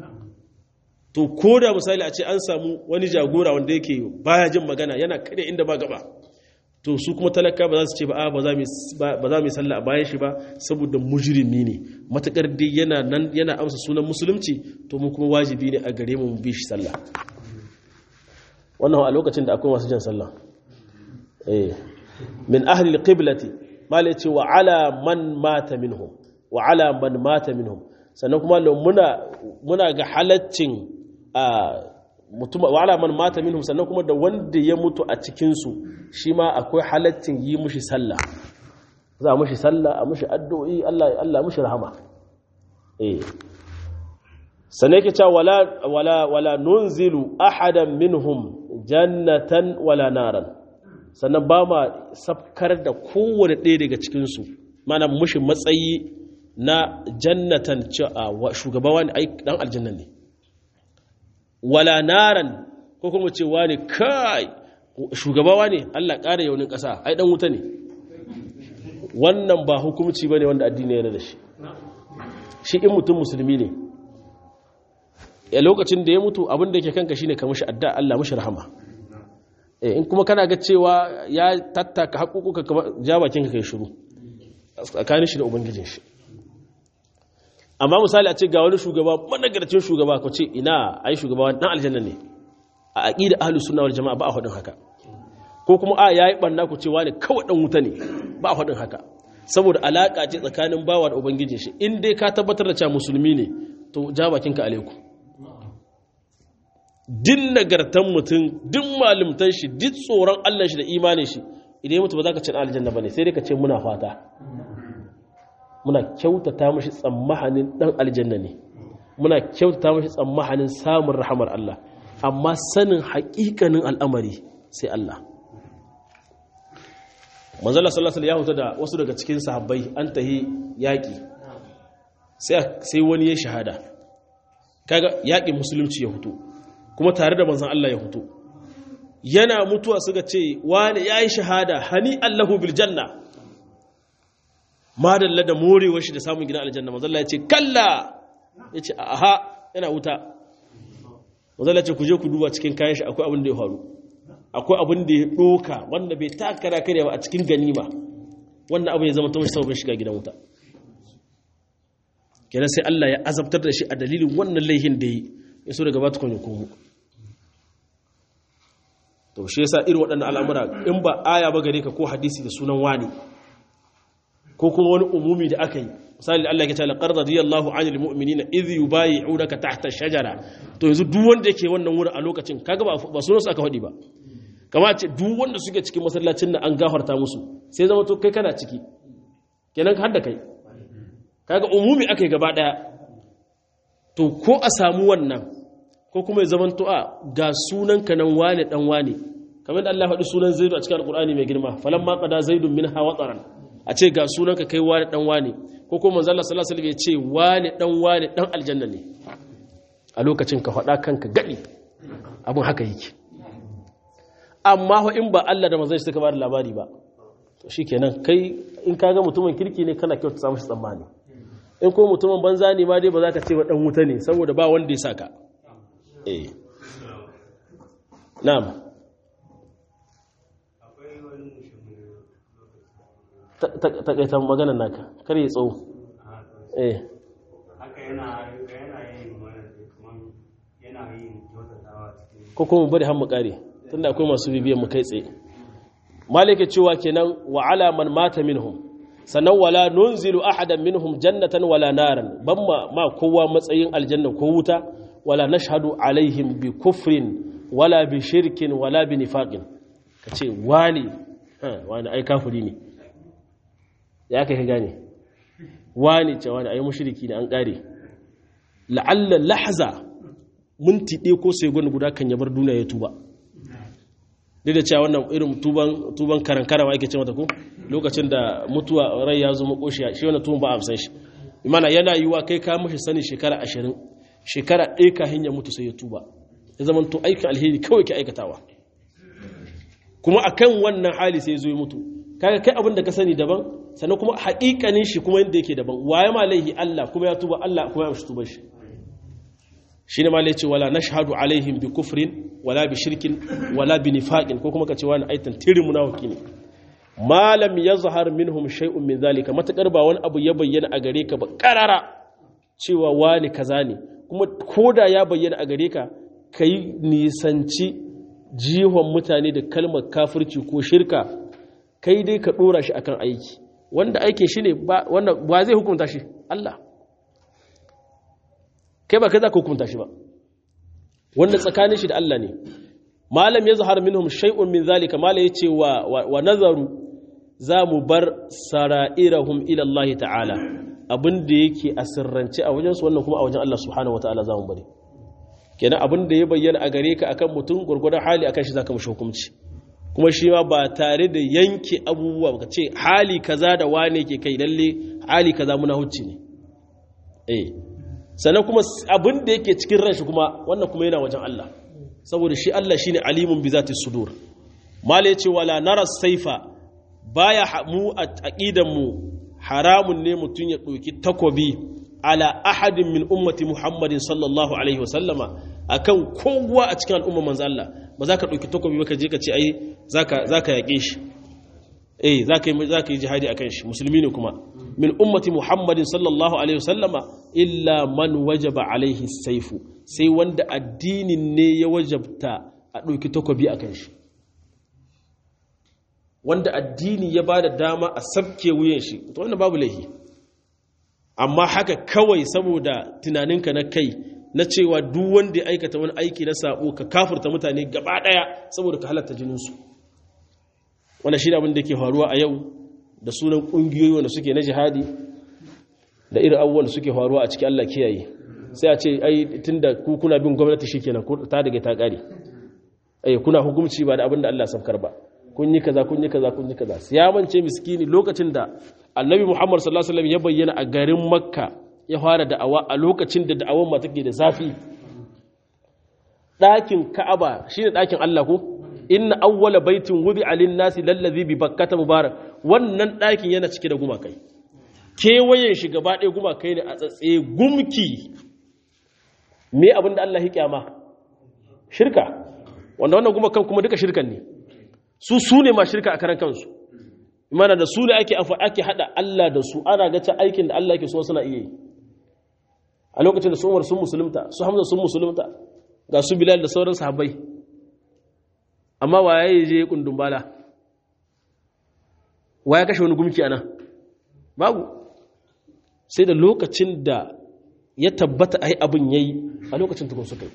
to ko da misali a ce an samu wani jagora wanda yake baya jin magana yana kada inda ba gaba to su kuma talaka ba za su ce ba ba za mu yi sallah a bayan shi ba saboda mujrimi ne matakar dai yana nan yana amsa sunan musulunci to mu kuma wajibi ne a gare mu mu bi shi sallah wannan a lokacin da akwai masu jan sallah eh min ahli alqiblati mala yace wa ala man mata minhum wa ala man mata minhum sannan kuma muna muna ga halaccin mutum wa ala man mata minhum sannan kuma da wanda ya mutu a cikin su shi ma akwai halaccin yi mushi sallah za a mushi sallah a mushi addu'o'i Allah Allah mushi rahama eh sannan yake cewa wala wala wala nunzilu ahadan minhum jannatan wala naran sannan ba ma safkar da kowane ɗaya daga cikin su mana mushi matsayi na jannatan shugaba wani ai dan aljanna ne wala naran ko kuma ce wani kai shugabawa ne Allah ƙara yaunin ƙasa ai dan wuta ne wannan ba hukumci bane wanda addini yana da shi shi in mutum musulmi ne a lokacin da ya mutu abin da yake kanka shine ka mishi adda Allah mishi rahama eh in kuma kana ga cewa ya tattaka haƙuƙuka ka ja bakin ka kai shiru tsakanin shi da ubangijin shi amma misali a ce ga wani shugaba managarcin shugaba ko ce ina ai shugaba dan aljanna ne a aqida ahlus sunna wal jamaa ba a hudin haka ko kuma a yayi banna ku ce wani kawai dan wuta ne ba a hudin haka saboda alaka ce tsakanin bawa da ubangijin shi in dai ka tabbatar da cewa musulmi ne to ja bakinka alaiku din nagartan mutum din malumtan shi duk tsoron Allah shi da imanin shi idan ya mutu ba za ka ce aljanna bane sai dai ka ce muna fata muna kyautata mashi tsammahanin dan aljanna ne muna kyautata mashi tsammahanin samun rahamar Allah amma sanin haƙiƙanin al'amari sai Allah manzala sallallahu alaihi ya huta da wasu daga cikin sahabbai an tahi yaƙi sai wani ya shahada kaga yaƙin musulunci ya hutu kuma tare da manzan Allah ya hutu yana mutuwa suka ce wani ya yi shahada hani Allahu bil janna madalla da morewar shi da samun gina aljanna manzalla ya ce kalla ya ce aha yana wuta manzalla ce ku je ku duba cikin kayan shi akwai abin da ya faru akwai abin da ya ɗoka wanda bai takara kare ba a cikin ganima wannan abu ya zama ta mashi sababin shiga gidan wuta kenan sai Allah ya azabtar da shi a dalilin wannan laihin da yi ya so daga bata kwanye komo to shi yasa irin waɗannan al'amura in ba aya ba gare ka ko hadisi da sunan wani ko kuma wani umumi da aka yi misali Allah ya ce laqad radiyallahu 'anil mu'minina idh yubayyi'unaka tahta shajara to yanzu duk wanda yake wannan wurin a lokacin kaga ba ba sunan su aka faɗi ba kama ce duk wanda suke cikin masallacin nan an gafarta musu sai zama to kai kana ciki kenan har da kai kaga umumi aka yi gaba daya to ko a samu wannan ko kuma ya zama to a ga sunan ka nan wane dan wane kamar da Allah faɗi sunan zaidu a cikin alqur'ani mai girma falamma qada zaidun minha wataran a ce ga sunan ka kai wane dan wane ko kuma manzo Allah sallallahu alaihi wasallam ya ce wane dan wane dan aljanna ne a lokacin ka faɗa kanka gadi abin haka yake amma ho in ba Allah da manzon shi suka ba da labari ba to shikenan kai in kaga mutumin kirki ne kana kyautata mashi tsammani in ko mutumin banza ne ma dai ba za ka ce wa dan wuta ne saboda ba wanda ya saka eh na'am takaitan maganar naka kar ya tsawo eh haka yana yana yin mana kaman yana yin kyautatawa cikin ko kuma bari har mu kare tunda akwai masu bibiyan mu kai tsaye malike cewa kenan wa ala man mata minhum sannan wala nunzilu ahadan minhum jannatan wala naran ban ma, ma kowa matsayin aljanna ko wuta wala nashhadu alaihim bi kufrin wala bi shirkin wala bi nifaqin kace wani ha wani ai kafiri ne ya kai ka gane wani ce wani ai mushriki ne an kare la'alla lahza minti ɗaya ko sai gwani guda kan yabar duniya ya tuba duk da cewa wannan irin tuban tuban karankara ma ake ce mata ko lokacin da mutuwa rai ya zo makoshi shi wannan tuban ba a san shi imana yana yiwa kai ka mashi sani shekara ashirin shekara ɗaya ka hanya mutu sai ya tuba ya zama to aikin alheri kawai ke aikatawa kuma akan wannan hali sai ya zo ya mutu kaga kai abin da ka sani daban sannan kuma haƙiƙanin shi kuma yadda yake daban waye ma laihi Allah kuma ya tuba Allah kuma ya mishi tuban shi shi ne ma lai ce wala nashhadu alaihim bi kufrin wala bi shirkin wala bi nifaqin ko kuma ka ce wani aitan tirin munafiki ne malam yazhar minhum shay'un min zalika matakar ba wani abu ya bayyana a gare ka ba karara cewa wani kaza ne kuma koda ya bayyana a gare ka kai nisanci jihon mutane da kalmar kafirci ko shirka kai dai ka dora shi akan aiki wanda aikin shi ne wanda ba zai hukunta shi Allah kai ba kai za ka hukunta shi ba wanda tsakanin shi da Allah ne malam ya zahar minhum shay'un min zalika malam ya ce wa, wa, nazaru za mu bar sara'irahum ila Allah ta'ala abin da yake a sirrance a wajensu wannan kuma a wajen Allah subhanahu wa ta'ala za mu bari kenan abin da ya bayyana a gare ka akan mutum gurgurdan hali akan shi zaka mishi hukunci kuma shi ma ba tare da yanke abubuwa ba ce hali kaza da wane ke kai lalle hali kaza muna hucci ne eh sannan kuma abin da yake cikin ranshi kuma wannan kuma yana wajen Allah saboda shi Allah shine alimun bi zati sudur mala yace wala nara saifa baya mu a aqidan mu haramun ne mutun ya doki takobi ala ahadin min ummati muhammadin sallallahu alaihi wasallama akan kowa a cikin al'umma manzo Allah ba za ka ɗauki takobi ba ka je ka ce ai za ka yaƙe shi eh za ka yi jihadi akan shi musulmi ne kuma min ummati muhammadin sallallahu alaihi wasallama illa man wajaba alaihi saifu sai wanda addinin ne ya wajabta a ɗauki takobi a kan shi wanda addini ya ba da dama a sabke wuyan shi to wannan babu laihi amma haka kawai saboda tunaninka na kai na cewa duk wanda ya aikata wani aiki na sabo ka kafurta mutane gaba daya saboda ka halatta jininsu wannan shi abin da ke faruwa a yau da sunan kungiyoyi wanda suke na jihadi da irin abubuwan da suke faruwa a cikin Allah kiyaye sai a ce ai tunda ku kuna bin gwamnati shikenan ta daga ta kare ai kuna hukunci ba da abin da Allah sabkar ba kun yi kaza kun yi kaza kun yi kaza siyamance miskini lokacin da annabi Muhammad sallallahu alaihi wasallam ya bayyana a garin Makka ya fara da'awa a lokacin da da'awar ma take da zafi ɗakin Ka'aba shine ɗakin Allah ko inna awwala baitin wudi'a lin-nasi lallazi bi bakkata mubarak wannan ɗakin yana cike da gumakai kewayen shi gaba ɗaya gumakai ne a tsatse gumki me abin da Allah ya kyama shirka wanda wannan gumakan kuma duka shirkan ne su su ne ma shirka a karan kansu imana da su ne ake ake hada Allah da su ana ga ta aikin da Allah yake so suna iya yi a lokacin da su Umar sun musulunta su Hamza sun musulunta ga su Bilal da sauran sahabbai amma waye je kundun bala waye kashe wani gumki anan babu sai da lokacin da ya tabbata ai abin yayi a lokacin tukun suka yi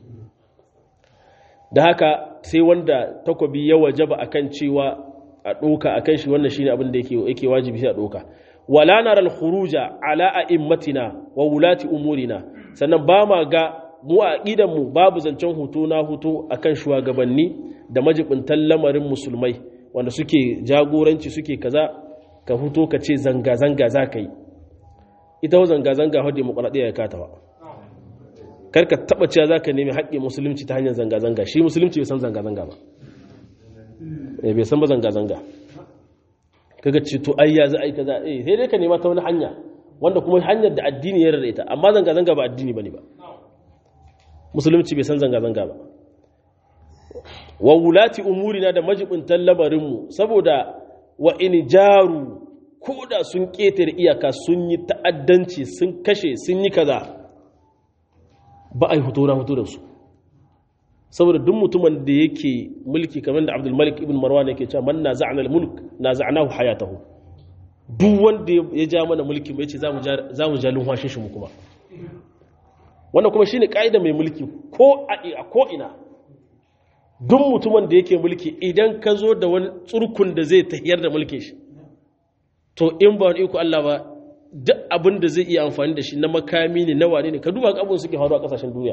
da haka sai wanda takobi ya wajaba akan cewa a ɗoka akan shi wannan shine abin da yake yake wajibi sai a ɗoka wala nara al-khuruja ala a'immatina wa wulati umurina sannan ba ma ga mu a aqidan mu babu zancen hutu na hutu akan shugabanni da majibintan lamarin musulmai wanda suke jagoranci suke kaza ka huto ka ce zanga zanga za ka yi ita zanga zanga har demokradiyya ya katawa karka taba cewa za ka nemi haƙƙin musulunci ta hanyar zanga-zanga shi musulunci bai san zanga-zanga ba bai san ba zanga-zanga kaga ce to ayya za a yi kaza eh sai dai ka nema ta wani hanya wanda kuma hanyar da addini ya rarra ita amma zanga-zanga ba addini bane ba musulunci bai san zanga-zanga ba wa wulati umurina da majibintan lamarinmu saboda wa in jaru ko da sun ƙetare iyaka sun yi ta'addanci sun kashe sun yi kaza ba a yi hoto na hoto da su saboda duk mutumin da yake mulki kamar da abdulmalik ibn marwan yake cewa man na za'ana mulk na za'anahu hayatahu duk wanda ya ja mana mulki mai ce za mu ja lumhashin shi mu kuma wannan kuma shine ka'ida mai mulki ko a ko ina duk mutumin da yake mulki idan ka zo da wani tsurkun da zai tahiyar da mulkin shi to in ba wani iko Allah ba duk abin da zai iya amfani da shi na makami ne na wane ne ka duba abin suke faru a kasashen duniya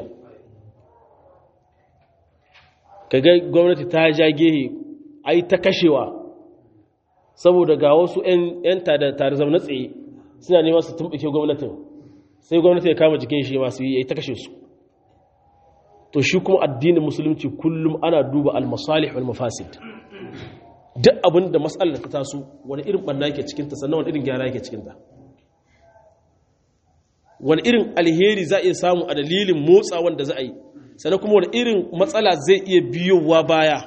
ka ga gwamnati ta ja gehe a yi ta kashewa saboda ga wasu 'yan tare zaune tsaye suna nema su tumɓuke gwamnatin sai gwamnati ya kama jikin shi masu yi ya yi ta kashe su to shi kuma addinin musulunci kullum ana duba al-masalih wal mafasid duk abin da matsalar ta taso wani irin ɓanna yake cikinta sannan wani irin gyara yake cikinta wani irin alheri za a iya samu a dalilin motsa wanda za a yi sannan kuma wani irin matsala zai iya biyowa baya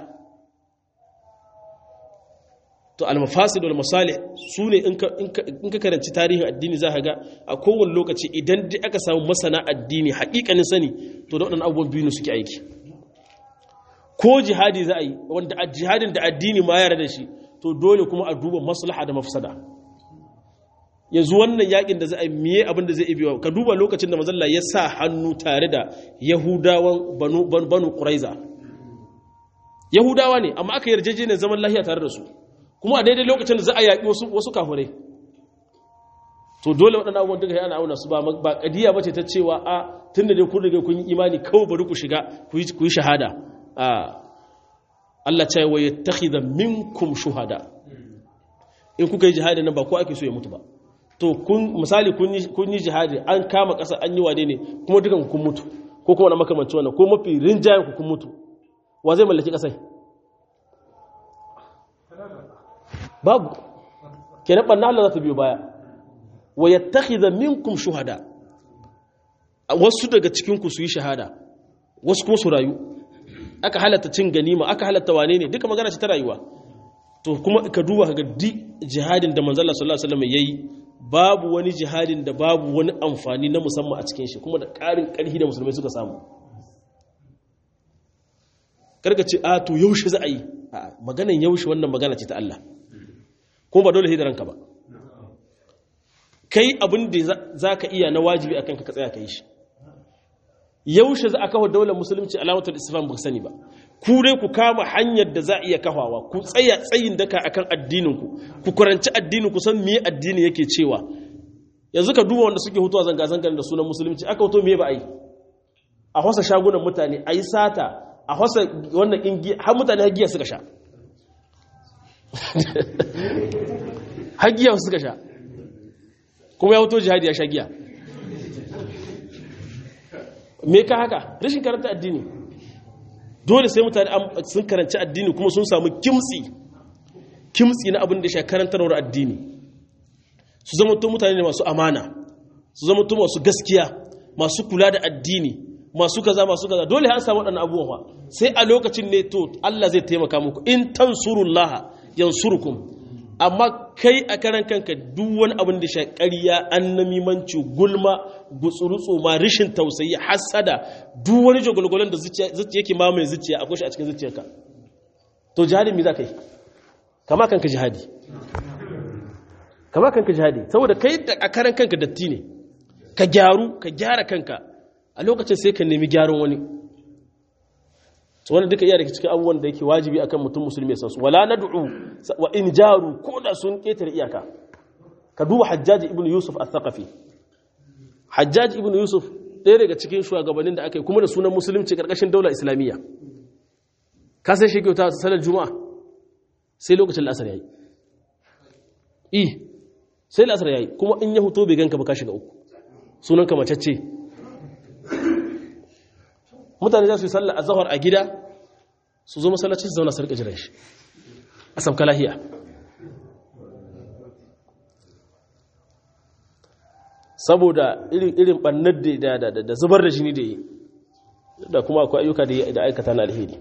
to almafasid wal masalih su ne in ka karanci tarihin addini za ka ga a kowane lokaci idan dai aka samu masana addini haƙiƙanin sani to da waɗannan abubuwan biyu suke aiki ko jihadi za a yi wanda jihadin da addini ma yara da shi to dole kuma a duba maslaha da mafsada yanzu wannan yakin da za a miye abin da zai ibi ka duba lokacin da mazalla ya sa hannu tare da yahudawan banu banu quraiza yahudawa ne amma aka yarjejeniyar zaman lahiya tare da su kuma a daidai lokacin da za a yaƙi wasu wasu kafirai to dole waɗannan abubuwan duka yana auna su ba ba kadiya bace ta cewa a tunda dai kun riga kun yi imani kawai bari ku shiga ku yi shahada a Allah ce wa yattakhidha minkum shuhada in kuka yi jihadi nan ba ko ake so ya mutu ba to kun misali kun yi jihadi an kama ƙasa an yi wade ne kuma dukan kun mutu ko kuma na makamanci wannan ko mafi rinjayen ku kun mutu wa zai mallaki ƙasai babu kenan banna Allah za ta biyo baya wa yattakhidha minkum shuhada wasu daga cikin ku su yi shahada wasu kuma su rayu aka halatta cin ganima aka halatta wane ne duka magana ce ta rayuwa to kuma ka duba ka ga di jihadin da manzala sallallahu alaihi wasallam yayi babu wani jihadin da babu wani amfani na musamman a cikin shi kuma da ƙarin ƙarfi da musulmai suka samu karka ce a to yaushe za a yi maganan yaushe wannan magana ce ta Allah kuma ba dole hidaranka ba kai abin da za ka iya na wajibi a kanka ka tsaya ka yi shi yaushe za a kawo daular musulunci alamatar islam ba sani ba ku dai ku kama hanyar da za a iya kafawa ku tsaya tsayin daka akan addininku ku kuranci addinin ku san me addini yake cewa yanzu ka duba wanda suke hutuwa zanga-zangar da sunan musulunci aka hoto me ba a yi a hasa shagunan mutane a yi sata a hasa wannan ingi har mutane hagiya suka sha hagiya suka sha kuma ya hoto jihadi ya sha giya me ka haka rashin karanta addini dole sai mutane sun karanci addini kuma sun samu kimtsi kimtsi na abin da shi karantarwar addini su zama to mutane ne masu amana su zama to masu gaskiya masu kula da addini masu kaza masu kaza dole an samu waɗannan abubuwa sai a lokacin ne to Allah zai taimaka muku in tansurullaha yansurukum amma kai a karan kanka duk wani abin da shi ƙarya annamimanci gulma gutsurutsu ma rishin tausayi hasada duk wani jagwalgwalon da zuciya yake mamaye zuciya akwai shi a cikin zuciyarka to jihadin me za ka yi kama kanka jihadi kama kanka jihadi saboda kai da a karan kanka datti ne ka gyaru ka gyara kanka a lokacin sai ka nemi gyaran wani wani duka iya daga cikin abubuwan da yake wajibi akan mutum musulmi sansu wala nad'u wa in jaru ko da sun ketare iyaka ka duba hajjaji ibnu yusuf al-thaqafi hajjaji ibnu yusuf ɗaya daga cikin shugabannin da aka yi kuma da sunan musulunci karkashin daular islamiyya ka sai shi kyauta salar juma'a sai lokacin la'asar yayi i sai la'asar yayi kuma in ya huto bai ganka ba ka shiga uku sunan ka macacce mutane za su yi sallah a zahar a gida su zo masallaci su zauna su rika jiran shi a sabka lahiya saboda irin ɓannar da zubar da jini da yi da kuma akwai ayyuka da aikata na alheri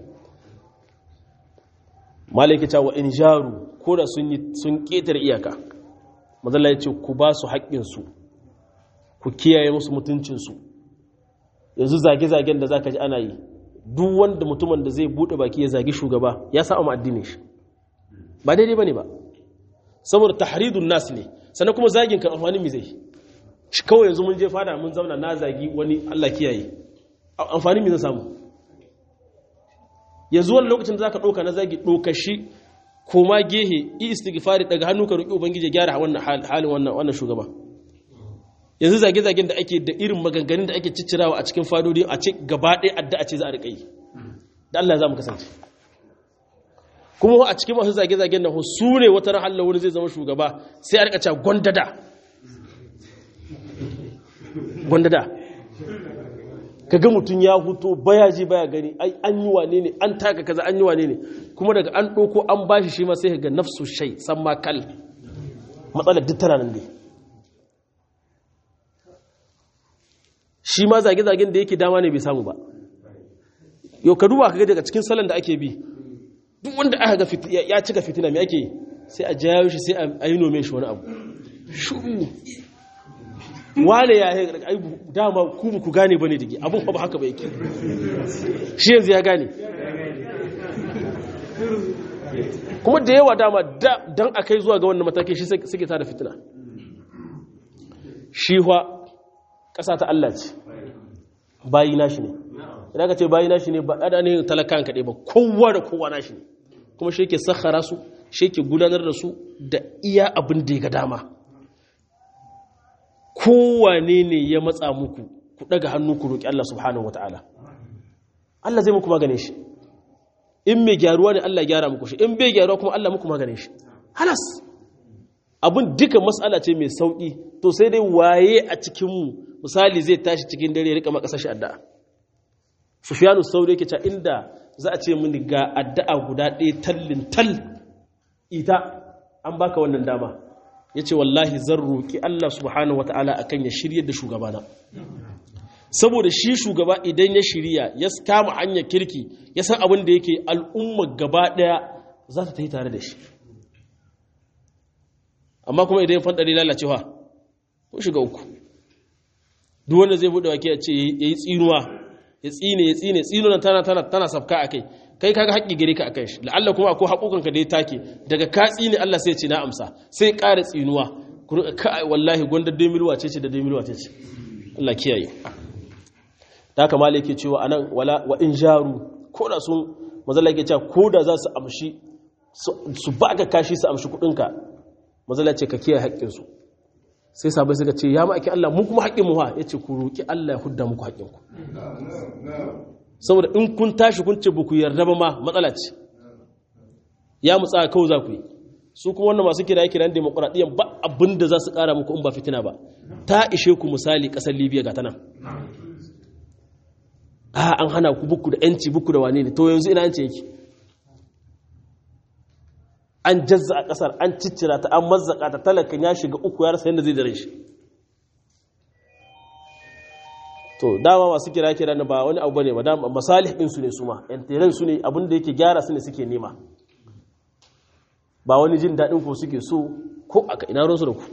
malaki cewa in jaru ko da sun ƙetar iyaka mazalla ya ce ku ba su haƙƙinsu ku kiyaye musu mutuncinsu yanzu zage-zagen da zaka ji ana yi duk wanda mutumin da zai bude baki ya zagi shugaba ya sa ma addinin shi ba daidai bane ba saboda tahridun nas ne sannan kuma zagin kan amfani mi zai shi kawai yanzu mun je fada mun zauna na zagi wani Allah kiyaye amfani mi zai samu yanzu wani lokacin da zaka doka na zagi doka shi koma gehe i istighfari daga hannu ka roki ubangiji ya gyara wannan halin wannan wannan shugaba yanzu zage-zagen da ake da irin maganganun da ake ciccirawa a cikin fadodi a ce gaba ɗaya addu'a ce za a riƙa yi da Allah za mu kasance kuma a cikin masu zage-zagen nan su ne wata ran Allah wani zai zama shugaba sai a riƙa cewa gwandada gwandada ka ga mutum ya huto baya ji baya gani ai an yi wane ne an taka kaza an yi wane ne kuma daga an ɗauko an bashi shi ma sai ka ga nafsu shai san ma kal matsalar duk tana nan dai shi ma zage-zagen da yake dama ne bai samu ba yau ka duba kaga daga cikin salon da ake bi duk wanda aka ga ya cika fitina mai ake sai a jayo shi sai a yi nome shi wani abu shuru wane ya yi dama ku ku gane bane dake abun ba haka ba yake shi yanzu ya gane kuma da yawa dama don a kai zuwa ga wannan matakin shi suke tada fitina shi ƙasa ta Allah ce bayi nashi ne idan ka ce bayi nashi ne ba ɗada ne talakan kaɗai ba kowa da kowa nashi ne kuma shi ke sakhara su shi ke gudanar da su da iya abin da ya ga dama kowane ne ya matsa muku ku ɗaga hannu ku roƙi Allah subhanahu wa ta'ala Allah zai muku magane shi in mai gyaruwa ne Allah gyara muku shi in bai gyaruwa kuma Allah muku magane shi halas abin duka matsala ce mai sauƙi to sai dai waye a cikinmu misali zai tashi cikin dare ya rika makasa shi addu'a sufyanu sauri yake cewa inda za a ce mini ga addu'a guda ɗaya tallin tal ita an baka wannan dama yace wallahi zan roki Allah subhanahu wataala akan ya shiryar da shugabana saboda shi shugaba idan ya shirya ya kama hanyar kirki ya san abin da yake al'umma gaba ɗaya za ta yi tare da shi amma kuma idan ya fandare lalacewa ko shiga uku duk wanda zai bude wake ya ce yayi tsinuwa ya tsine ya tsine tsinuwa tana tana tana safka akai kai kaga haƙƙi gare ka akan shi la'alla kuma akwai haƙoƙanka da ya take daga ka tsine Allah sai ya ce na amsa sai ƙara tsinuwa kai wallahi gwanda dai milwa ce ce da dai milwa ce ce Allah kiyaye da haka malai yake cewa anan wala wa in jaru ko da sun mazalla yake cewa ko da za su amshi su baka kashi su amshi kudinka mazalla ce ka kiyaye haƙƙinsu sai sabai suka ce ya ma'aikin Allah mu kuma haƙƙin mu ha yace ku roki Allah ya hudda muku haƙƙinku saboda in kun tashi kun ce ku yarda ba ma matsala ce ya mutsa kawai za ku yi su kuma wannan masu kira kiran demokuraɗiyyar ba abin da za su ƙara muku in ba fitina ba ta ishe ku misali ƙasar libya ga ta nan a an hana ku buku da yanci buku da wane ne to yanzu ina yanci yake an jazza a ƙasar an ciccira ta an mazzaka ta talakan ya shiga uku ya rasa yadda zai dare shi to dama masu kira kira na ba wani abu bane ba dama masalih din su ne su ma yan su ne abin da yake gyara su ne suke nema ba wani jin daɗin ko suke so ko aka ina ruwansu da ku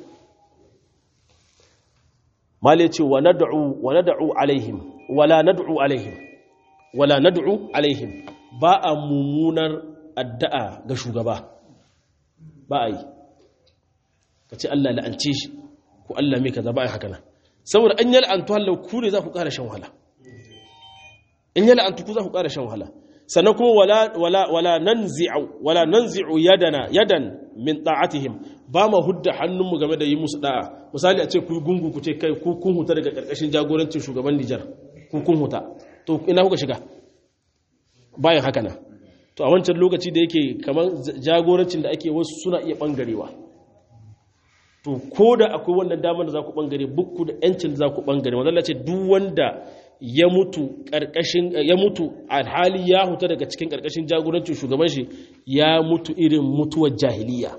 male ce wa nad'u wa nad'u alaihim wala nad'u alaihim wala nad'u alaihim ba a mummunar addu'a ga shugaba ba a yi ka ce Allah la'ance shi ko Allah mai kaza ba a haka nan saboda an yi la'antu hallau ku ne za ku ƙara shan wahala in yi la'antu ku za ku ƙara shan wahala sannan kuma wala wala wala nanzi'u wala nanzi'u yadana yadan min ta'atihim ba ma hudda hannunmu game da yi musu da'a misali a ce ku gungu ku ce kai ku kun huta daga karkashin jagorancin shugaban Nijar ku kun huta to ina kuka shiga bayan haka na to a wancan lokaci da yake kamar jagorancin da ake wasu suna iya bangarewa to ko da akwai wannan damar da za ku bangare bukku da yancin da za ku bangare wanda ce duk wanda ya mutu karkashin ya mutu alhali ya huta daga cikin karkashin jagorancin shugaban shi ya mutu irin mutuwar jahiliya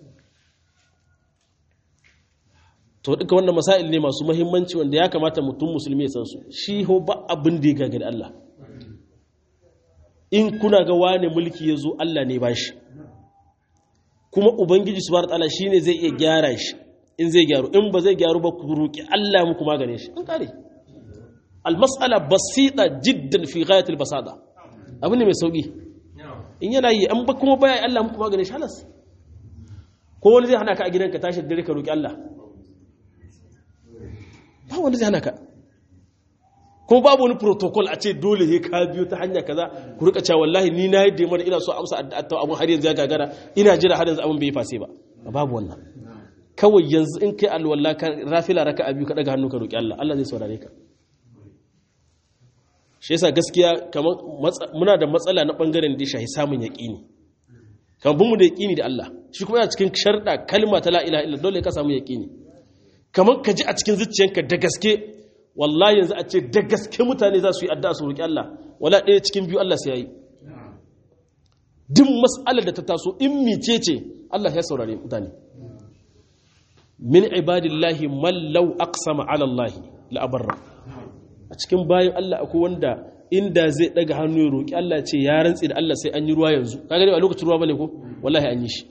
to duka wannan masail ne masu muhimmanci wanda ya kamata mutum musulmi ya san su shi ho ba abin da ya gagari Allah in kuna ga wane mulki ya zo Allah ne ba shi kuma ubangiji subhanahu wataala shine zai iya gyara shi in zai gyaru in ba zai gyaru ba ku roki Allah muku magane shi an kare almas'ala basita jiddan fi ghayat albasada abin ne mai sauki in yana yi an ba kuma baya Allah muku magane shi halas ko wani zai hana ka a gidanka tashi dare ka roki Allah ba wanda zai hana ka kuma babu wani protocol a ce dole he ka biyo ta hanya kaza ku rika cewa wallahi ni na yadda mana ina so amsa addu'a abun har yanzu ya gagara ina jira har yanzu abun bai fase ba babu wannan kawai yanzu in kai alwala ka rafila raka abi ka daga hannu ka roki Allah Allah zai saurare ka shi yasa gaskiya kamar muna da matsala na bangaren da shahi samun yaqini kamar bin mu da yaqini da Allah shi kuma yana cikin sharda kalma ta la ilaha illa dole ka samu yaqini kamar ka ji a cikin zuciyanka da gaske wallahi yanzu a ce da gaske mutane za su yi addu'a su roƙi Allah wala ɗaya cikin biyu Allah sai ya yi duk mas'alar da ta taso in mice ce Allah ya saurare mutane min ibadillahi mallau aqsama ala Allah la abarra a cikin bayan Allah akwai wanda inda zai daga hannu ya roƙi Allah ce ya rantsi da Allah sai an yi ruwa yanzu kaga ne a lokacin ruwa bane ko wallahi an yi shi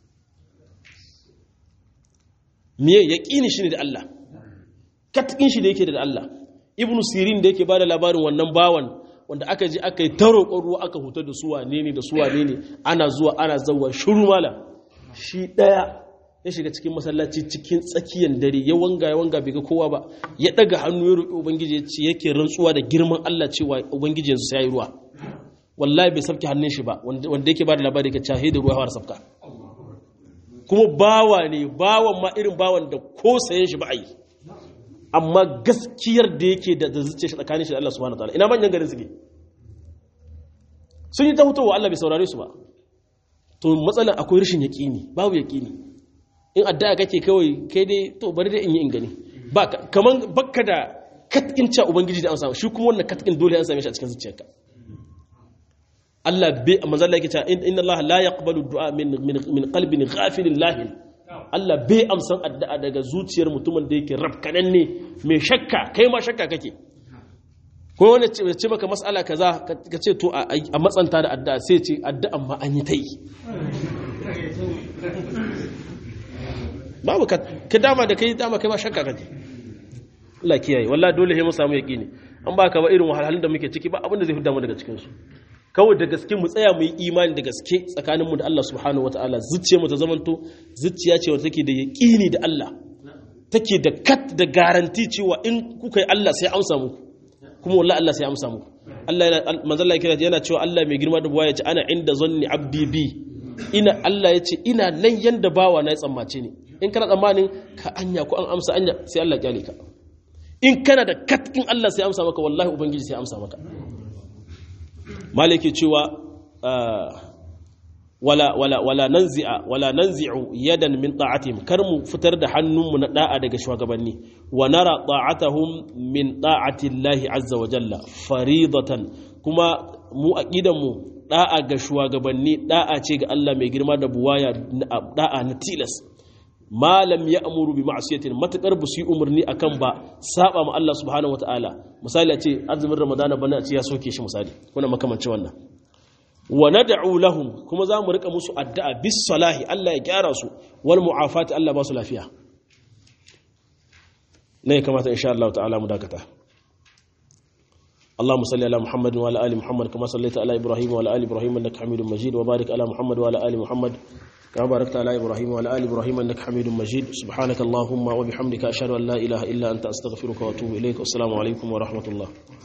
miye yaqini shine da Allah katkin shi da yake da Allah ibnu sirin da yake ba da labarin wannan bawan wanda aka ji aka yi ta roƙon ruwa aka huta da suwa ne ne da suwa ne ne ana zuwa ana zauwa shuru mala shi ɗaya ya shiga cikin masallaci cikin tsakiyar dare ya wanga ya wanga bai ga kowa ba ya ɗaga hannu ya roƙi ubangiji ya ce yake rantsuwa da girman Allah cewa ubangiji yanzu sai ya yi ruwa wallahi bai sabke hannun shi ba wanda yake ba da labari ka cahe da ruwa ya fara sabka kuma bawa ne bawan ma irin bawan da ko sayen shi ba a yi amma gaskiyar da yake da zuciya shi tsakanin shi da Allah subhanahu wataala ina manyan garin suke sun yi ta hutowa Allah bai saurare su ba to matsalan akwai rashin yaqini babu yaqini in addu'a kake kawai kai dai to bari dai in yi in gani ba kaman bakka da katkin cha ubangiji da an samu shi kuma wannan katkin dole an same shi a cikin zuciyarka Allah bai manzo Allah yake cewa inna Allah la yaqbalu du'a min min qalbin ghafilin lahin Allah bai amsan addu'a daga zuciyar mutumin da yake rafkanan ne mai shakka kai ma shakka kake ko wani ce maka mas'ala kaza ka ce to a matsanta da addu'a sai ce addu'an ma an yi ta yi babu ka ka dama da kai dama kai ba shakka kake Allah kiyaye wallahi dole sai mu samu yaqini an ba ka ba irin wahalhalun da muke ciki ba abin da zai fidda mu daga cikin su kawai da gaske mu tsaya mu yi imani da gaske tsakaninmu da Allah subhanahu wataala zuciya mu ta zamanto zuciya ce wacce take da yaqini da Allah take da kat da garanti cewa in kuka yi Allah sai amsa muku kuma wallahi Allah sai amsa muku Allah yana manzo Allah kira yana cewa Allah mai girma da buwa ya ce ana inda zanni abdi bi ina Allah ya ce ina nan yanda bawa na ya tsammace ni in kana tsammanin ka anya ko an amsa anya sai Allah kyale ka in kana da kat in Allah sai amsa maka wallahi ubangiji sai amsa maka maliki cewa wala wala wala nanzi'a wala nanzi'u yadan min ta'atihim kar mu fitar da hannunmu na da'a daga shugabanni wa nara ta'atahum min ta'ati Allah azza wa jalla faridatan kuma mu aqidan mu da'a ga shugabanni da'a ce ga Allah mai girma da buwaya da'a na tilas malam ya amuru bi ma'asiyatin matakar ba su yi umarni akan ba saba ma Allah subhanahu wataala misali a ce azumin ramadana bana a ce ya soke shi misali kuna makamancin wannan wa nad'u lahum kuma za mu rika musu addu'a bis salahi Allah ya gyara su wal mu'afati Allah ba su lafiya ne kamata insha Allah ta'ala mu dakata اللهم صل على محمد وعلى ال محمد كما صليت على ابراهيم وعلى ال ابراهيم انك حميد مجيد وبارك على محمد وعلى ال محمد كما باركت على ابراهيم وعلى ال ابراهيم انك حميد مجيد سبحانك اللهم وبحمدك اشهد ان لا اله الا انت استغفرك واتوب اليك والسلام عليكم ورحمه الله